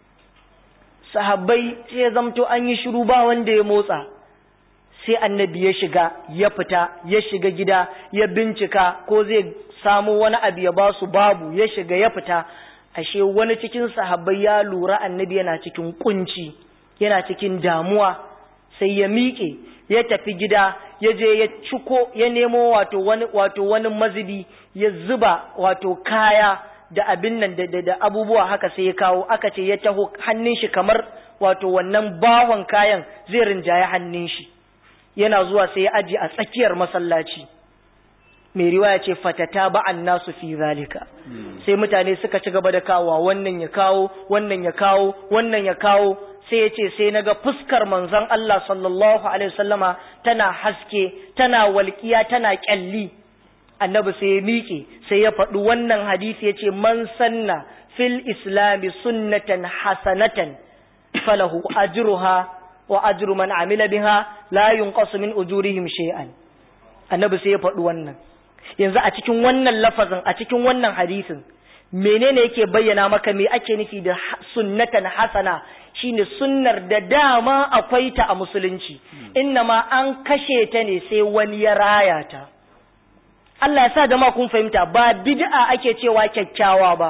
sahabbai sai ya zamto an yi shiru ba wanda ya motsa sai annabi ya shiga ya fita ya shiga gida ya bincika ko zai samu wani abu ya basu babu ya shiga ya fita ashe wani cikin sahabbai ya lura annabi yana cikin kunci yana cikin damuwa sai ya miƙe ya tafi gida ya je ya ciko ya nemo wato wani wato wani mazubi ya zuba wato kaya da abin nan da, da, da abubuwa haka sai ya kawo aka ce ya taho hannun shi kamar wato wannan bawon kayan zai rinjaye hannun shi yana zuwa sai ya aji a tsakiyar masallaci mai riwaya ce fatata ba'an nasu fi zalika sai mutane suka ci gaba da kawo wannan ya kawo wannan ya kawo wannan ya kawo sai ya ce sai naga fuskar manzon Allah sallallahu alaihi wasallama tana haske tana walƙiya tana kyalli annabi sai ya miƙe sai ya faɗi wannan hadisi ya ce man sanna fil islami sunnatan hasanatan falahu ajruha wa ajru man amila biha la yunqasu min ujurihim shay'an annabi sai ya faɗi wannan yanzu a cikin wannan lafazin a cikin wannan hadisin menene yake bayyana maka me ake nufi da sunnatan hasana shine sunnar da dama akwai ta a musulunci ma an kashe ta ne sai wani ya raya ta Allah ya sa jama'a kun fahimta ba bid'a ake cewa kyakkyawa ba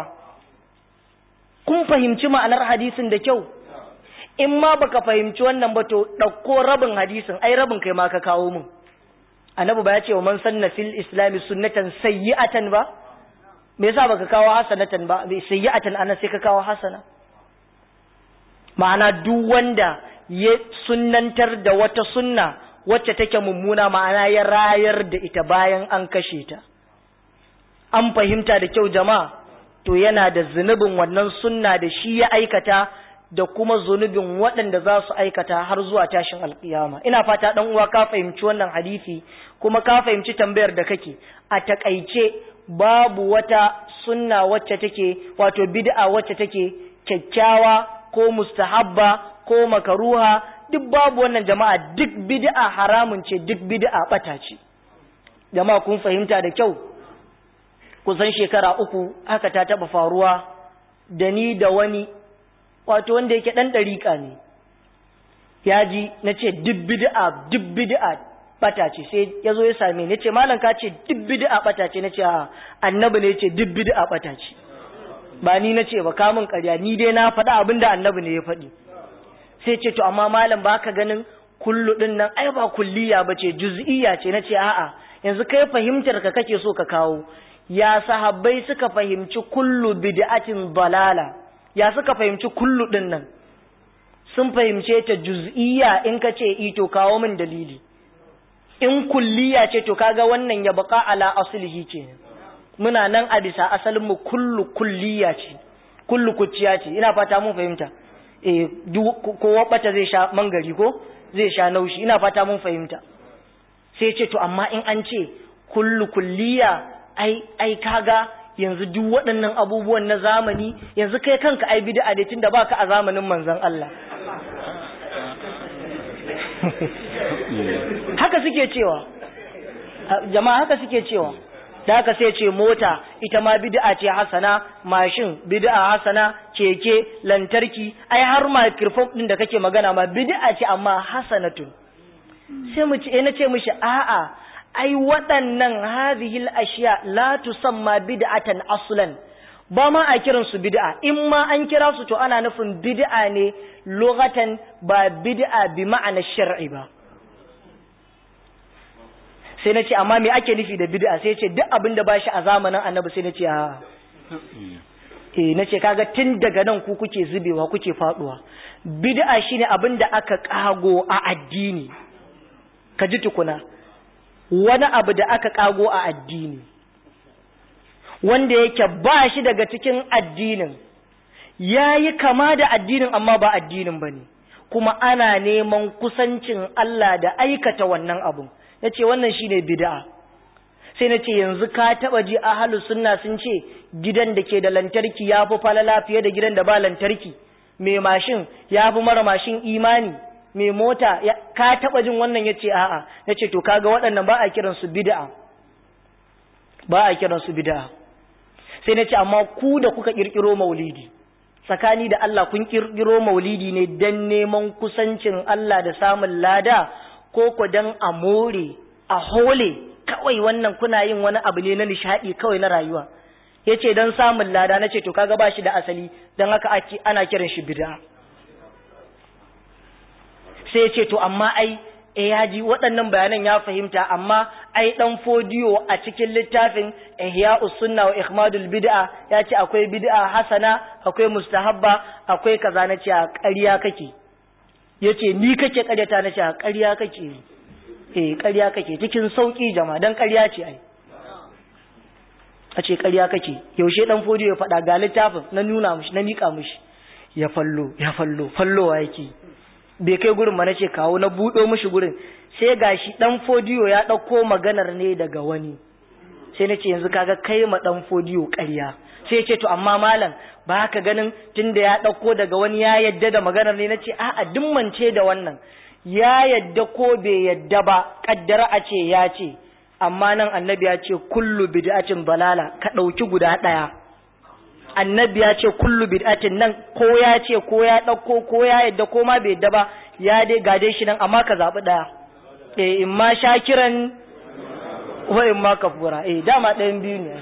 kun fahimci ma'anar hadisin da kyau in ma baka fahimci wannan ba to ɗauko rabin hadisin ai rabin kai ma ka kawo min annabi ba ya ce wa man sanna fil islami sunnatan sayyi'atan ba me yasa baka kawo hasanatan ba bai sayyi'atan ana sai ka kawo hasana ma'ana duk wanda ya sunnantar da wata sunna wacce take mummuna ma'ana ya rayar da ita bayan an kashe ta an fahimta da kyau jama'a to yana da zunubin wannan sunna da shi ya aikata da kuma zunubin waɗanda za su aikata har zuwa tashin alkiyama ina fata ɗan uwa ka fahimci wannan hadisi kuma ka fahimci tambayar da kake a takaice babu wata sunna wacce take wato bid'a wacce take kyakkyawa ko mustahabba ko makaruha duk babu wannan jama'a duk bid'a haramun ce duk bid'a bata ce jama'a kun fahimta da kyau kusan shekara uku haka ta taba faruwa da ni da wani wato wanda yake dan dariƙa ne ya ji na ce duk bid'a duk bid'a bata ce sai ya zo ya same ni ce malam ka ce duk bid'a bata ce na ce a annabi ne ce duk bid'a bata ce ba ni na ce ba kamun ƙarya ni dai na faɗa abin da annabi ne ya faɗi sai ce to amma malam ba ka ganin kullu ɗin nan ai ba kulliya ba ce juz'iyya ce na ce a'a yanzu kai fahimtar ka kake so ka kawo ya sahabbai suka fahimci kullu bid'atin dalala ya suka fahimci kullu ɗin nan sun fahimce ta juz'iyya in ka ce ito kawo min dalili in kulliya ce to kaga wannan ya baka ala aslihi kenan muna nan a bisa asalin mu kullu kulliya ce kullu kuciya ce ina fata mun fahimta eh kowa bata zai sha mangari ko zai sha naushi ina fata mun fahimta sai ce to amma in an ce kullu kulliya ai ai kaga yanzu duk waɗannan abubuwan na zamani yanzu kai kanka ai bid'a da tunda baka a zamanin manzon Allah haka suke cewa jama'a haka suke cewa da haka sai ce mota ita ma bid'a ce hasana mashin bid'a hasana keke lantarki ai har microphone din da kake magana ma bid'a ce amma hasanatun sai mu ce na ce mishi a'a ai waɗannan hadhihi ashiya la tusamma bid'atan aslan ba ma a kiran su bid'a in ma an kira su to ana nufin bid'a ne lughatan ba bid'a bi ma'ana shar'i ba sai na ce amma me ake nufi da bid'a sai ce duk abin da ba shi a zamanin annabi sai na ce a eh na ce kaga tun daga nan ku kuke zubewa kuke faduwa bid'a shine abin da aka kago a addini ka ji tukuna wani abu da aka kago a addini wanda yake ba shi daga cikin addinin yayi kama da addinin amma ba addinin bane kuma ana neman kusancin Allah da aikata wannan abun ya ce wannan shi ne bida'a sai na ce yanzu ka taɓa ji ahalus sunna sun ce gidan da ke da lantarki ya fi falala fiye da gidan da ba lantarki mai mashin ya fi mara mashin imani mai mota ka taɓa jin wannan ya ce a'a ya ce to kaga waɗannan ba a kiransu bida'a ba a kiransu bida'a sai na ce amma ku da kuka ƙirƙiro maulidi tsakani da Allah kun ƙirƙiro maulidi ne don neman kusancin Allah da samun lada ko ku dan a more a hole kawai wannan kuna yin wani abu ne na nishadi kawai na rayuwa yace dan samun lada nace to kaga bashi da asali dan haka ake ana kiran shi bid'a sai yace to amma ai eh yaji waɗannan bayanan ya fahimta amma ai dan fodiyo a cikin littafin ihya'us sunna wa ikhmadul bid'a yace akwai bid'a hasana akwai mustahabba akwai kaza nace a ƙarya kake ya ce ni kake karyata na ce a karya kake eh karya kake cikin sauki jama don karya ce ai a ce karya kake yaushe dan fodiyo ya faɗa ga littafin na nuna mushi na miƙa mushi ya fallo ya fallo fallowa yake bai kai gurin ma na ce kawo na buɗo mushi gurin sai gashi dan fodiyo ya ɗauko maganar ne daga wani sai na ce yanzu kaga kai ma dan fodiyo karya sai ce to amma malam ba ka ganin tunda ya ɗauko daga wani ya yadda da maganar ne na ce a'a dimmance da wannan ya yadda ko bai yadda ba kaddara a ce ya ce amma nan annabi ya ce kullu bid'atin balala ka ɗauki guda ɗaya annabi ya ce kullu bid'atin nan ko ya ce ko ya ɗauko ko ya yadda ko ma bai yadda ba ya dai gade shi nan amma ka zaɓi ɗaya eh in ma shakiran wa in ma kafura eh dama ɗayan biyu ne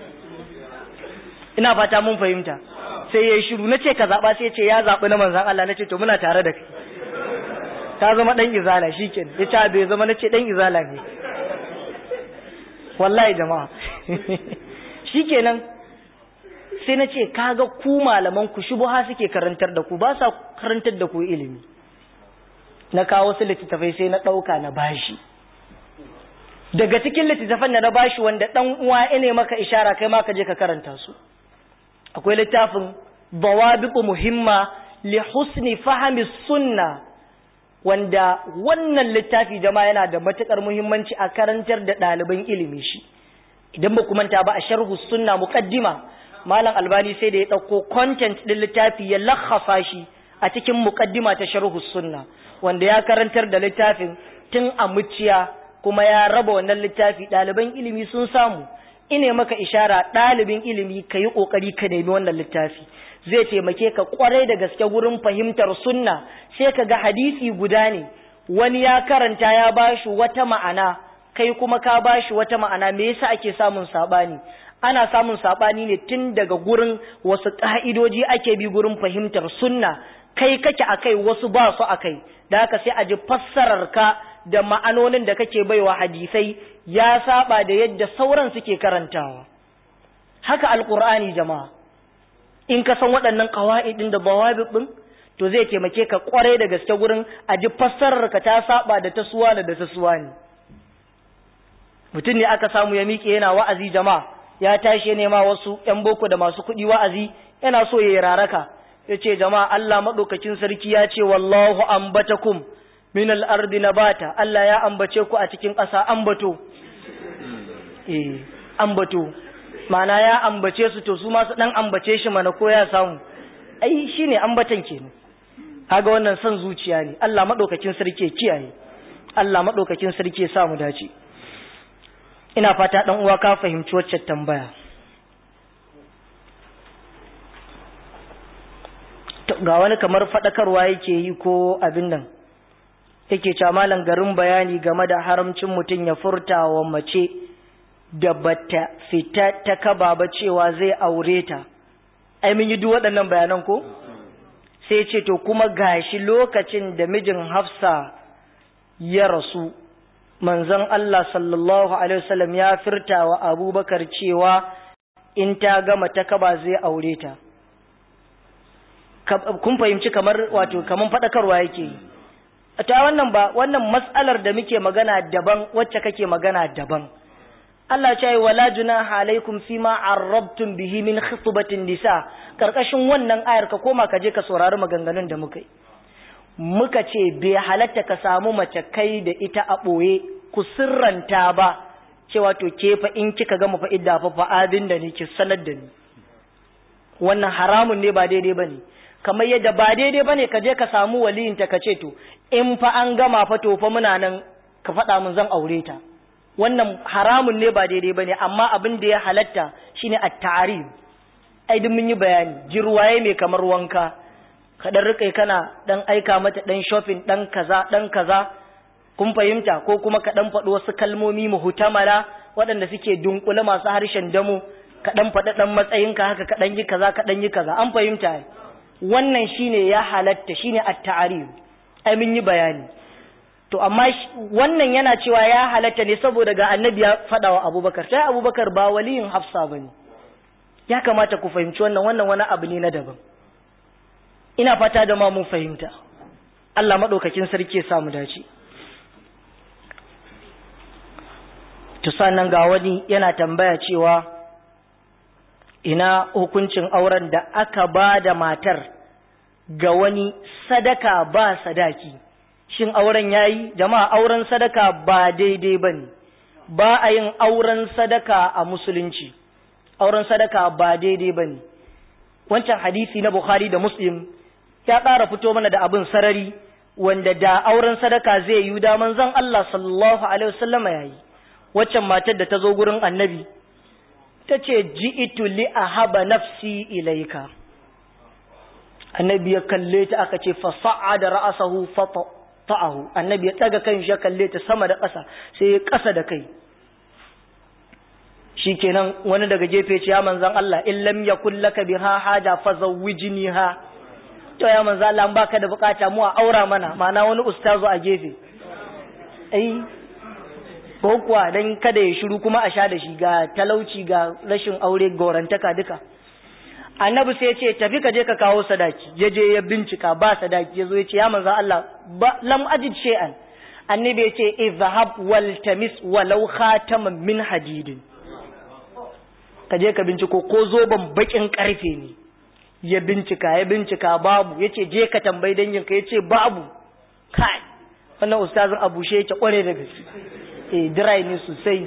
ina fata mun fahimta sai ya yi shiru na ce ka zaɓa sai ce ya zaɓi na manzan Allah na ce to muna tare da kai ta zama ɗan izala shi ke ya ce bai zama na ce ɗan izala ne wallahi jama'a shi kenan sai na ce kaga ku malaman ku shubuha suke karantar da ku ba sa karantar da ku ilimi na kawo su littattafai sai na ɗauka na bashi daga cikin littattafan da na bashi wanda ɗan uwa ne maka ishara kai ma ka je ka karanta su akwai littafin bawabiqu muhimma li husni fahmi sunna wanda wannan littafi jama'a yana da matukar muhimmanci a karantar da ɗaliban ilimi shi idan ba manta ba a sharhu sunna muqaddima malam albani sai da ya ɗauko content ɗin littafi ya lakhasa shi a cikin muqaddima ta sharhu sunna wanda ya karantar da littafin tun a muciya kuma ya raba wannan littafi ɗaliban ilimi sun samu ine maka ishara ɗalibin ilimi ka yi ƙoƙari ka nemi wannan littafi zai taimake ka ƙwarai da gaske gurin fahimtar sunna sai ka ga hadisi guda ne wani ya karanta ya bashi wata ma'ana kai kuma ka bashi wata ma'ana me yasa ake samun saɓani ana samun saɓani ne tun daga gurin wasu ƙa'idoji ake bi gurin fahimtar sunna kai kake akai wasu ba su akai da haka sai a ji fassarar ka da ma'anonin da kake baiwa hadisai ya saba da yadda sauran suke karantawa haka alqur'ani jama'a in ka san waɗannan qawaidin da bawabib din to zai taimake ka kware da gaske gurin a ji fassarar ka ta saba da ta suwa da ta suwa ne mutum ne aka samu ya miƙe yana wa'azi jama'a ya tashi nema wasu ƴan boko da masu kuɗi wa'azi yana so ya yi raraka ya ce jama'a Allah maɗaukakin sarki ya ce wallahu ambatakum min al'ardi na bata Allah ya ambace ku a cikin ƙasa ambato eh ambato mana ya ambace su to su ma su dan ambace shi mana ko ya samu ai shine ambatan kenan kaga wannan son zuciya ne Allah madaukakin sarki ya kiyaye Allah madaukakin sarki ya sa mu dace ina fata dan uwa ka fahimci wacce tambaya ga wani kamar fadakarwa yake yi ko abin nan yake cewa malam garin bayani game da haramcin mutum ya furta wa mace da bata fita ta kaba ba cewa zai aure ta ai mun yi duk waɗannan bayanan ko sai ce to kuma gashi lokacin da mijin Hafsa ya rasu manzon Allah sallallahu alaihi wasallam ya firta wa Abubakar cewa in ta gama ta kaba zai aure ta kun fahimci kamar wato kaman fadakarwa yake yi ta wannan ba wannan mas'alar da muke magana daban wacce kake magana daban Allah ce wala junaha alaikum fima arrabtum bihi min khutbatin nisa karkashin wannan ayar ka koma ka je ka saurari maganganun da muka yi muka ce bai halatta ka samu mace kai da ita a boye ku sirranta ba cewa to ke fa in kika gama fa idda fa fa abin da ne ki sanar da ni wannan haramun ne ba daidai bane kamar yadda ba daidai bane ka je ka samu waliyinta ka ce to in fa an gama fa to fa muna nan ka faɗa mun zan aure ta wannan haramun ne ba daidai bane amma abin da ya halatta shine at-ta'rif ai duk mun yi bayani jirwaye mai kamar wanka ka dan rike kana dan aika mata dan shopping dan kaza dan kaza kun fahimta ko kuma ka dan faɗi wasu kalmomi muhtamala waɗanda suke dunkule masu harshen damo ka dan faɗi dan matsayinka haka ka dan yi kaza ka dan yi kaza an fahimta wannan shine ya halatta shine at-ta'rif ai mun yi bayani to amma wannan yana cewa ya halatta ne saboda ga annabi ya faɗa wa abubakar sai abubakar ba waliyin hafsa ba ne ya kamata ku fahimci wannan wannan wani abu ne na daban ina fata da ma mun fahimta Allah maɗaukakin sarki ya samu dace to sannan ga wani yana tambaya cewa ina hukuncin auren da aka ba da matar ga wani sadaka ba sadaki shin auren yayi jama'a auren sadaka ba daidai bane ba a yin auren sadaka a musulunci auren sadaka ba daidai bane wancan hadisi na Bukhari da Muslim ya ƙara fito mana da abin sarari wanda da auren sadaka zai yi da manzon Allah sallallahu alaihi wasallam yayi waccan matar da ta zo gurin annabi ta ce ji'itu li ahaba nafsi ilaika annabi ya kalle ta aka ce fa sa'ada ra'sahu fa ta'ahu annabi ya daga kan shi ya kalle ta sama da ƙasa sai ya ƙasa da kai shikenan wani daga gefe ce ya manzan Allah in lam yakul laka biha haja fa zawwijniha to ya manzan Allah an baka da bukata mu a aura mana ma'ana wani ustazu a gefe ai ko kuwa dan kada ya shiru kuma a sha da shi ga talauci ga rashin aure gorantaka duka annabi sai ya ce tafi ka je ka kawo sadaki ya je ya bincika ba sadaki ya zo ya ce ya manzo Allah ba lam ajid shay'an annabi ya ce izhab wal tamis walau khataman min hadidin ka je ka binciko ko zoban bakin karfe ne ya bincika ya bincika babu ya ce je ka tambayi danginka ya ce babu kai wannan ustazin abushe yake kware da gaske eh dry ne sosai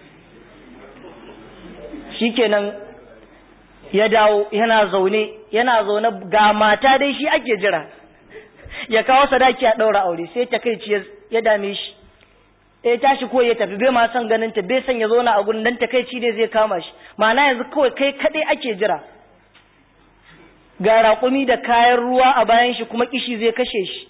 shikenan ya dawo yana zaune yana zaune ga mata dai shi ake jira ya kawo sadaki a ɗaura aure sai ta kai ya dame shi ya tashi ko ya tafi bai ma son ganin ta bai son ya zauna a gurin dan takaici ne zai kama shi ma'ana yanzu kawai kai kadai ake jira ga raƙumi da kayan ruwa a bayan shi kuma kishi zai kashe shi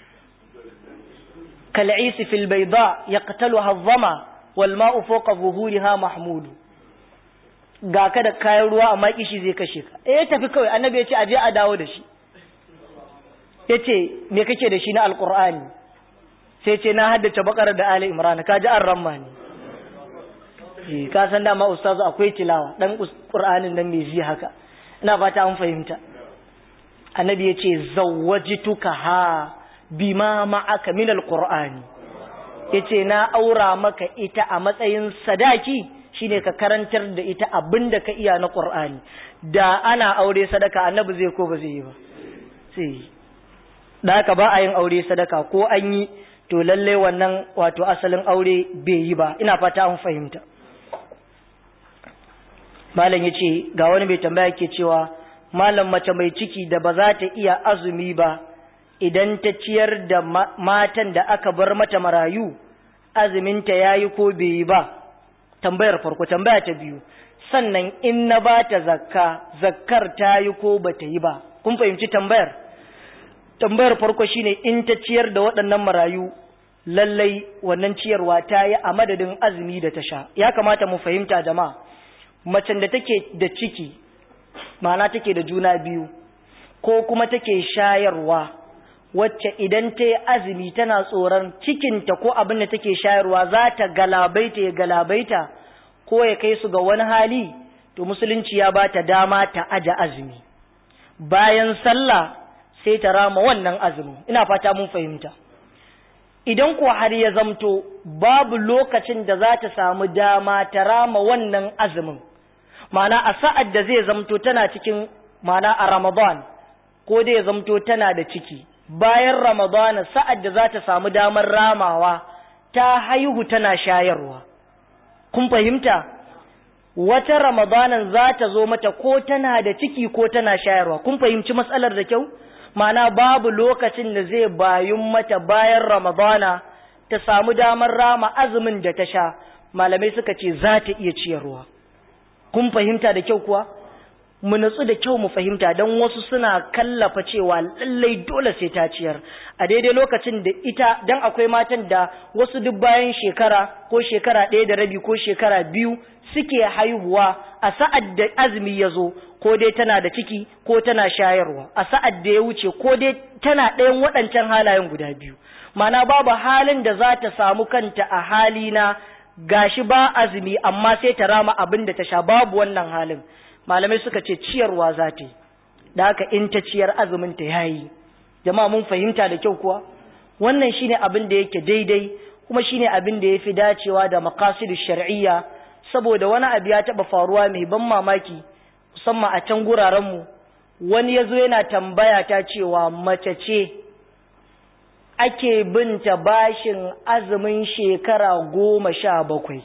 kal'isi fil bayda yaqtaluha adh-dhama wal ma'u fawqa zuhuriha mahmud ga ka da kayan ruwa amma kishi zai kashe ka eh tafi kawai annabi ya ce aje a dawo da shi yace me kake da shi na alqur'ani sai ce na haddace bakara da ali imran ka ji an ramma ne eh ka san dama ustazu akwai tilawa dan qur'anin nan mai zi haka ina fata an fahimta annabi ya ce zawwajituka ha bima ma'aka min alqur'ani yace na aura maka ita a matsayin sadaki shine ka karantar da ita abinda ka iya na qur'ani da ana aure sadaka annabi zai ko ba zai yi ba sai da haka ba a yin aure sadaka ko an yi to lalle wannan wato asalin aure bai yi ba ina fata an fahimta malam yace ga wani mai tambaya ke cewa malam mace mai ciki da ba za ta iya azumi ba idan ta ciyar da matan da aka bar mata marayu azuminta yayi ko bai yi ba tambayar farko tambaya ta biyu sannan in na ba ta zakka zakkar ta yi ko ba ta yi ba kun fahimci tambayar tambayar farko shine in ta ciyar da waɗannan marayu lallai wannan ciyarwa ta yi a madadin azumi da ta sha ya kamata mu fahimta jama'a macen da take da ciki ma'ana take da juna biyu ko kuma take shayarwa wacce idan ta yi azumi tana tsoron cikinta ko abin da take shayarwa za ta galabaita ya galabaita ko ya kai su ga wani hali to musulunci ya ba ta dama ta aja azumi bayan sallah sai ta rama wannan azumin ina fata mun fahimta idan ko har ya zamto babu lokacin da za ta samu dama ta rama wannan azumin ma'ana a sa'ad da zai zamto tana cikin ma'ana a ramadan ko da ya zamto tana da ciki bayan ramadan sa'ad da za ta samu damar ramawa ta haihu tana shayarwa kun fahimta wata ramadanan za ta zo mata ko tana da ciki ko tana shayarwa kun fahimci matsalar da kyau mana babu lokacin da zai bayun mata bayan ramadana ta samu damar rama azumin da ta sha malamai suka ce za ta iya ciyarwa kun fahimta da kyau kuwa mu natsu da kyau mu fahimta don wasu suna kallafa cewa lallai dole sai ta ciyar a daidai lokacin da ita don akwai matan da wasu duk bayan shekara ko shekara ɗaya da rabi ko shekara biyu suke haihuwa a sa'ad da azumi ya zo ko dai tana da ciki ko tana shayarwa a sa'ad da ya wuce ko dai tana ɗayan waɗancan halayen guda biyu mana babu halin da za ta samu kanta a hali na gashi ba azumi amma sai ta rama abin da ta sha babu wannan halin malamai suka ce ciyarwa za ta yi da haka in ta ciyar azumin ta yayi jama'a mun fahimta da kyau kuwa wannan shine abin da yake daidai kuma shine abin da yafi dacewa da maqasidu shar'iyya saboda wani abu ya taba faruwa mai ban mamaki musamman a can guraren mu wani yazo yana tambaya ta cewa mace ce ake binta bashin azumin shekara goma sha bakwai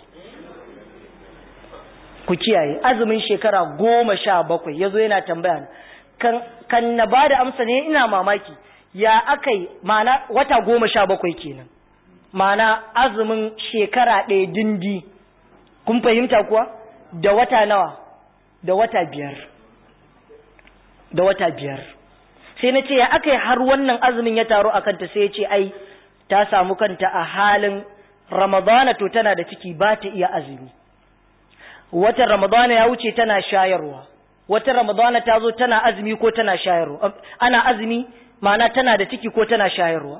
ku kiyaye azumin shekara goma sha bakwai ya zo yana tambaya kan, kan na ba da amsa ne ina mamaki ya aka yi mana wata goma sha bakwai kenan mana azumin shekara ɗaya dindi kun fahimta kuwa da wata nawa da wata biyar da wata biyar sai na ce ya aka yi har wannan azumin ya taru a kanta sai ya ce ai ta samu kanta a halin ramadana to tana da ciki ba ta iya azumi watan ramadana ya wuce tana shayarwa watan ramadana ta zo tana azumi ko tana shayarwa ana azumi ma'ana tana da ciki ko tana shayarwa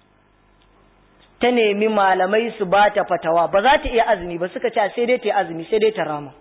ta nemi malamai su ba ta fatawa ba za ta iya azumi ba suka ce sai dai ta yi azumi sai dai ta rama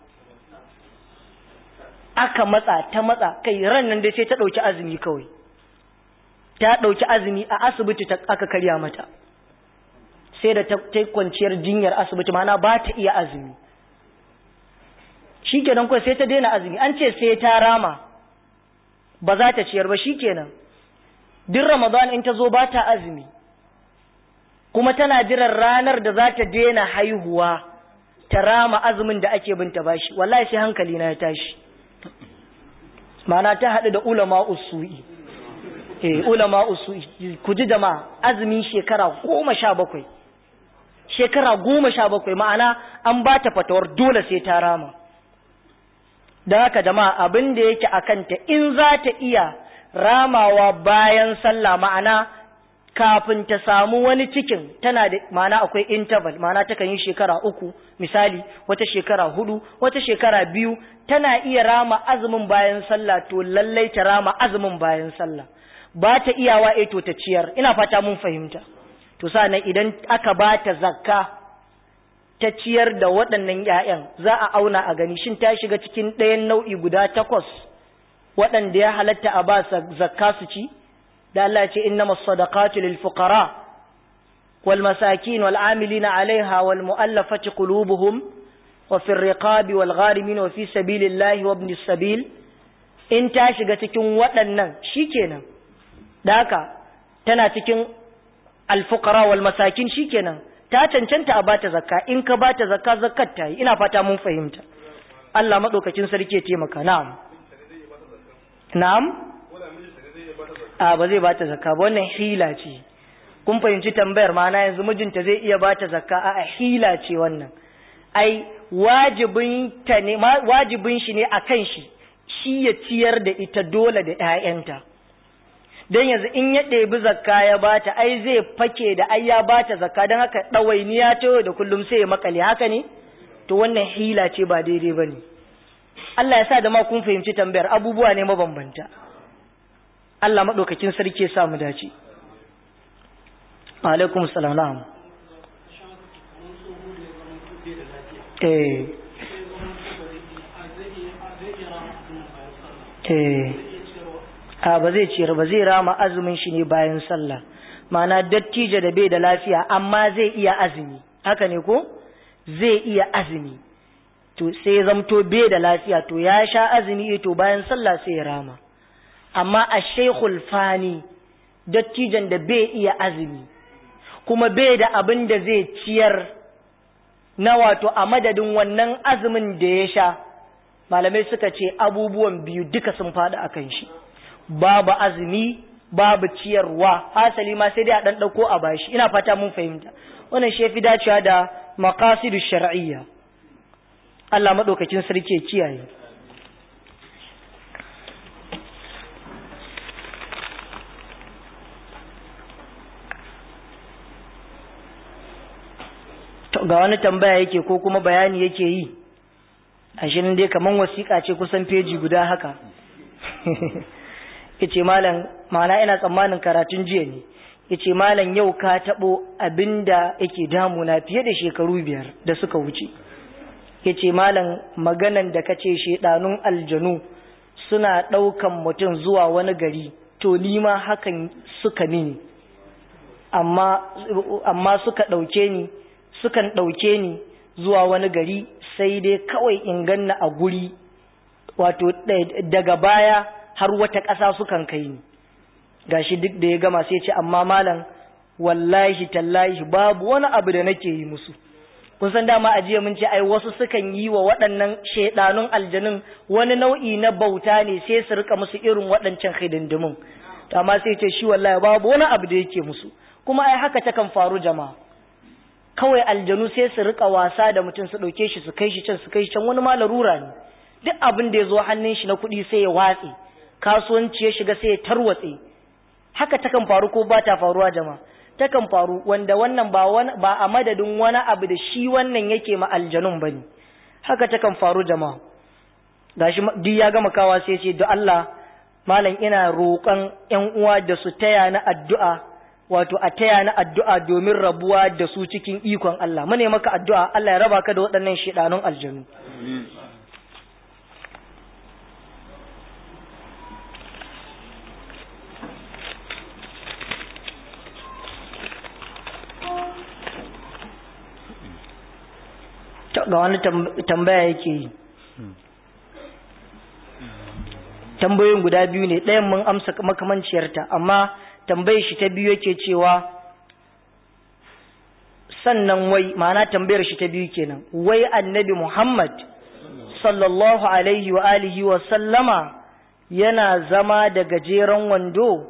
aka matsa ta matsa kai ran nan dai sai ta ɗauki azumi kawai ta ɗauki azumi a asibiti aka karya mata sai da ta kwanciyar jinyar asibiti ma'ana ba ta iya azumi shikenan kawai sai ta daina azumi an ce sai ta rama ba za ta ciyar ba shikenan duk ramadan in ta zo ba ta azumi kuma tana jiran ranar da za ta daina haihuwa ta rama azumin da ake binta bashi wallahi sai hankali na ya tashi mana ta haɗu da ulama usu'i eh ulama usu'i ku ji jama'a azumin shekara goma sha bakwai shekara goma sha bakwai ma'ana an ba ta fatawar dole sai ta rama da haka jama'a abin da yake a kanta in za ta iya ramawa bayan sallah ma'ana kafin ta samu wani cikin tana da ma'ana akwai interval ma'ana ta yi shekara uku misali wata shekara hudu wata shekara biyu tana iya rama azumin bayan sallah to lallai ta rama azumin bayan sallah ba ta iyawa eh to ta ciyar ina fata mun fahimta to sannan idan aka ba ta zakka ta ciyar da waɗannan ‘ya'yan za a auna a gani shin ta shiga cikin ɗayan nau'i guda takwas waɗanda ya halatta a ba zakka su ci da Allah ce inna masadaqatu lil fuqara wal masakin wal amilina alaiha wal mu'allafati qulubuhum wa fi riqabi wal gharimin wa fi sabilillahi wa ibnis sabil in ta shiga cikin waɗannan shikenan da haka tana cikin al fuqara wal masakin shikenan ta cancanta a bata zakka in ka bata zakka zakkar ta yi ina fata mun fahimta Allah madaukakin sarki ya taimaka na'am na'am a ba zai bata zakka ba wannan hila ce kun fahimci tambayar ma'ana yanzu mijinta zai iya bata zakka a hila ce wannan ai wajibin ta ne wajibin shi ne akan shi shi ya ciyar da ita dole da ƴaƴanta dan yanzu in ya ɗebi zakka ya bata ai zai fake da ai ya bata zakka dan haka ɗawainiya ta yau da kullum sai ya makale haka ne to wannan hila ce ba daidai bane Allah ya sa da ma kun fahimci tambayar abubuwa ne mabambanta Allah maɗaukakin sarki ya sa mu dace alaikum salam na'am eh eh a ba zai ciyar ba zai rama azumin shi ne bayan sallah ma'ana dattijo da bai da lafiya amma zai iya azumi haka ne ko zai iya azumi to sai ya zamto bai da lafiya to ya sha azumi to bayan sallah sai ya rama amma a shaikhul fani dattijan da bai iya azumi kuma bai da abin da zai ciyar na wato a madadin wannan azumin da ya sha malamai suka ce abubuwan biyu duka sun faɗi a kan shi babu azumi babu ciyarwa hasali ma sai dai a ɗan ɗauko a bashi ina fata mun fahimta wannan shi fi dacewa da maqasidu shar'iyya Allah madaukakin sarki ya kiyaye ga wani tambaya yake ko kuma bayani yake yi ashirin dai kaman wasiƙa ce kusan feji guda haka yace malam ma'ana ina tsammanin karatun jiya ne yace malam yau ka taɓo abinda yake damuna fiye da shekaru biyar da suka wuce yace malam maganan da kace shedanun aljanu suna ɗaukan mutum zuwa wani gari to ni ma hakan suka mini amma amma suka ɗauke ni sukan ɗauke ni zuwa wani gari sai dai kawai in ganna a guri wato daga baya har wata ƙasa sukan kai ni gashi duk da ya gama sai ce amma malam wallahi tallahi babu wani abu da nake yi musu kun san dama a jiya mun ce ai wasu sukan yi wa waɗannan shaidanun aljanun wani nau'i na bauta ne sai su rika musu irin waɗancan hidindimin amma sai ce shi wallahi babu wani abu da yake musu kuma ai haka takan faru jama'a kawai aljanu sai su rika wasa da mutum su ɗauke shi su kai shi can su kai shi can wani ma larura ne duk abin da ya zo hannun shi na kuɗi sai ya watse kasuwanci ya shiga sai ya tarwatse haka takan faru ko ba ta faruwa jama'a takan faru wanda wannan ba wani ba a madadin wani abu da shi wannan yake ma aljanun bane haka takan faru jama'a gashi duk ya gama kawa sai ce da Allah malam ina roƙon ƴan uwa da su taya na addu'a wato a taya na addu'a domin rabuwa da su cikin ikon Allah mune maka addu'a Allah ya raba ka da waɗannan shedanun aljanu ga wani tambaya yake yi tambayoyin guda biyu ne ɗayan mun amsa makamanciyarta amma tambayar shi ta biyu yake cewa sannan wai ma'ana tambayar shi ta biyu kenan wai annabi Muhammad sallallahu alaihi wa alihi wa sallama yana zama da gajeren wando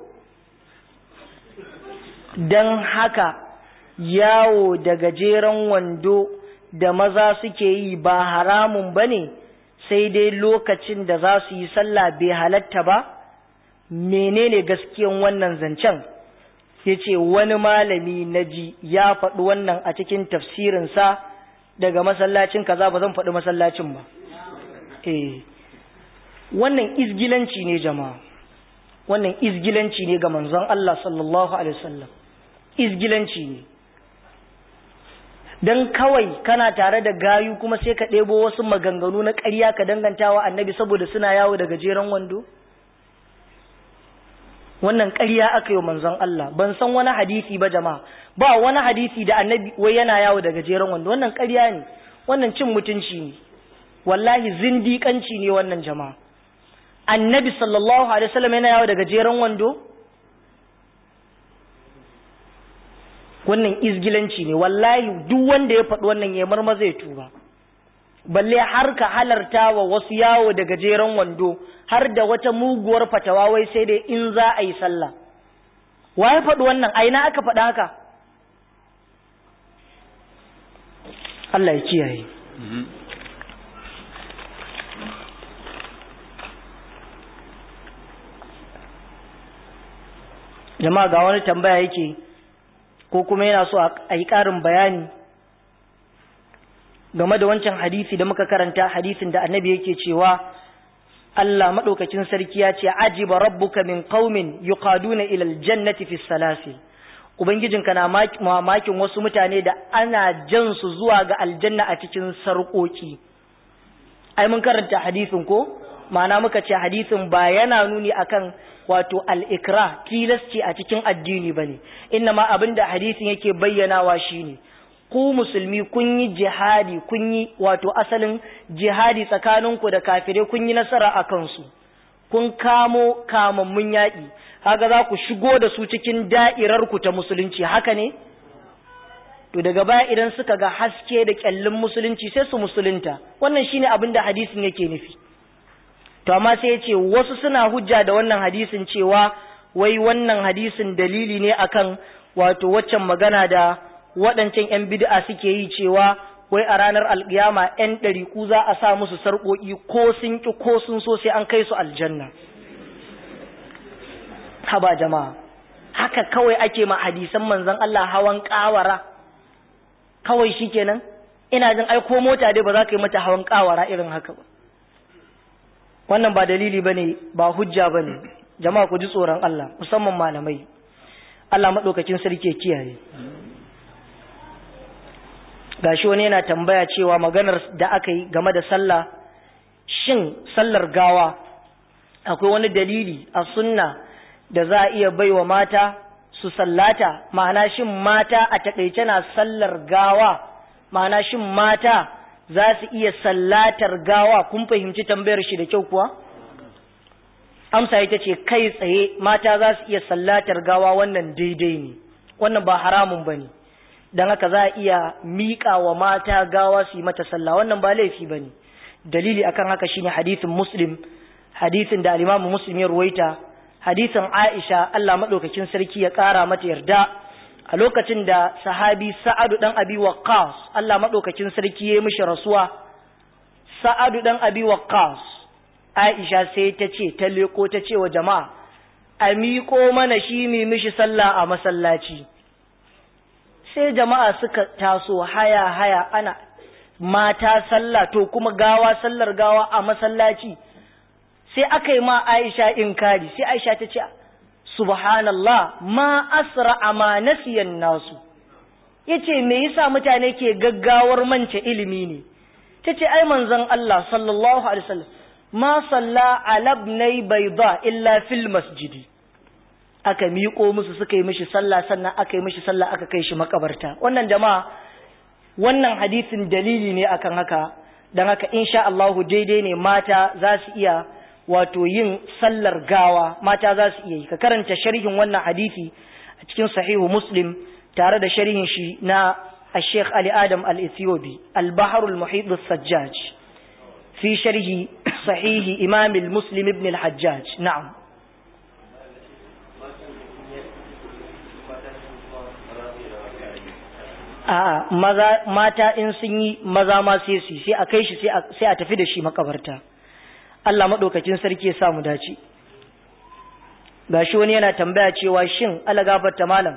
don haka yawo da gajeren wando da maza suke yi ba haramun ba ne sai dai lokacin da za su yi sallah bai halatta ba menene gaskiyan wannan zancen ya ce wani malami na ji ya faɗi wannan a cikin tafsirinsa daga masallacin kaza ba zan faɗi masallacin ba eh wannan izgilanci ne jama'a wannan izgilanci ne ga manzon Allah sallallahu alaihi wasallam izgilanci ne don kawai kana tare da gayu kuma sai ka ɗebo wasu maganganu na ƙarya ka dangantawa annabi saboda suna yawo da gajeren wando wannan ƙarya aka yi manzon Allah ban san wani hadisi ba jama'a ba wani hadisi da annabi wai yana yawo da gajeren wando wannan ƙarya ne wannan cin mutunci ne wallahi zindiƙanci ne wannan jama'a annabi sallallahu alaihi wasallam yana yawo da gajeren wando wannan izgilanci ne wallahi duk wanda ya faɗi wannan ya marma zai tuba balle har ka halarta wa wasu yawo da gajeren wando har da wata muguwar fatawa wai sai dai in za a yi sallah wa ya faɗi wannan aina aka faɗa haka Allah ya kiyaye jama'a ga wani tambaya yake ko kuma yana so a yi ƙarin bayani game da wancan hadisi da muka karanta hadisin da annabi yake cewa Allah maɗaukacin sarki ya ce ajiba rabbuka min qaumin yuqaduna ila aljannati fi salasi ubangijinka na mamakin wasu mutane da ana jan su zuwa ga aljanna a cikin sarƙoƙi ai mun karanta hadisin ko ma'ana muka ce hadisin ba yana nuni akan wato al-ikra tilasci a cikin addini bane inna ma abinda hadisin yake bayyanawa shine ku musulmi kun yi jihadi kun yi wato asalin jihadi tsakaninku da kafirai kun yi nasara a kansu kun kamo kamammun yaƙi haka za ku shigo da su cikin da'irarku ta musulunci haka ne to daga baya idan suka ga haske da kyallin musulunci sai su musulunta wannan shine abin da hadisin yake nufi to amma sai ya ce wasu suna hujja da wannan hadisin cewa wai wannan hadisin dalili ne akan wato waccan magana da waɗancan 'yan bid'a suke yi cewa wai a ranar alƙiyama 'yan ɗariƙu za a sa musu sarƙoƙi ko sun ƙi ko sun so sai an kai su aljanna haba jama'a haka kawai ake ma hadisan manzon Allah hawan ƙawara kawai shikenan ina jin ai ko mota dai ba za ka yi mata hawan ƙawara irin haka ba wannan ba dalili bane ba hujja bane jama'a ku ji tsoron Allah musamman malamai Allah madaukakin sarki ya kiyaye gashi wani yana tambaya cewa maganar da aka yi game da sallah shin sallar gawa akwai wani dalili a sunna da za a iya baiwa mata su sallata ma'ana shin mata a takaice na sallar gawa ma'ana shin mata za su iya sallatar gawa kun fahimci tambayar shi da kyau kuwa amsa ita ce kai tsaye mata za su iya sallatar gawa wannan daidai ne wannan ba haramun ba ne don haka za a iya miƙa wa mata gawa su yi mata sallah wannan ba laifi ba ne dalili akan haka shine hadisin muslim hadisin da alimamu muslim ya ruwaita hadisin aisha Allah maɗaukakin sarki ya ƙara mata yarda a lokacin da sahabi sa'adu ɗan abi waqqas Allah maɗaukakin sarki ya yi mishi rasuwa sa'adu ɗan abi waqqas aisha sai ta ce ta leko ta ce wa jama'a a miƙo mana shi mai mishi sallah a masallaci sai jama'a suka taso haya haya ana mata sallah to kuma gawa sallar gawa a masallaci sai aka yi ma Aisha inkari sai Aisha ta ce subhanallah ma asra ma nasiyan nasu yace me yasa mutane ke gaggawar mance ilimi ne tace ai manzon Allah sallallahu alaihi wasallam ma salla ala ibnai bayda illa fil masjidi aka miƙo musu suka yi mishi sallah sannan aka yi mishi sallah aka kai shi makabarta wannan jama'a wannan hadisin dalili ne akan haka dan haka insha Allah daidai ne mata za su iya wato yin sallar gawa mata za su iya yi ka karanta sharhin wannan hadisi a cikin sahihu muslim tare da sharhin shi na الشيخ علي آدم الإثيوبي البحر المحيط السجاج في شرح صحيح إمام المسلم ابن الحجاج نعم a'a maza mata in sun yi maza ma sai su sai a kai shi sai a tafi da shi makabarta Allah madaukakin sarki ya sa mu dace gashi wani yana tambaya cewa shin Allah gafarta malam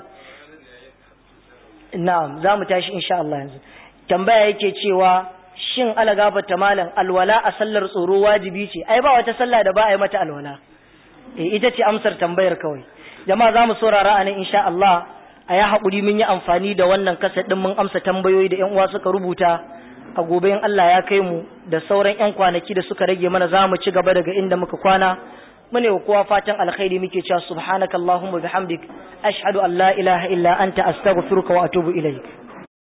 na'am za mu tashi insha Allah yanzu tambaya yake cewa shin Allah gafarta malam alwala a sallar tsoro wajibi ce ai ba wata sallah da ba a yi mata alwala eh ita ce amsar tambayar kawai jama'a za mu saurara anan insha Allah a ya haƙuri mun yi amfani da wannan kasa ɗin mun amsa tambayoyi da 'yan uwa suka rubuta a gobe in Allah ya kai mu da sauran 'yan kwanaki da suka rage mana za mu ci gaba daga inda muka kwana mune wa kowa fatan alkhairi muke cewa subhanakallahumma bihamdik ashhadu an la ilaha illa anta astaghfiruka wa atubu ilaik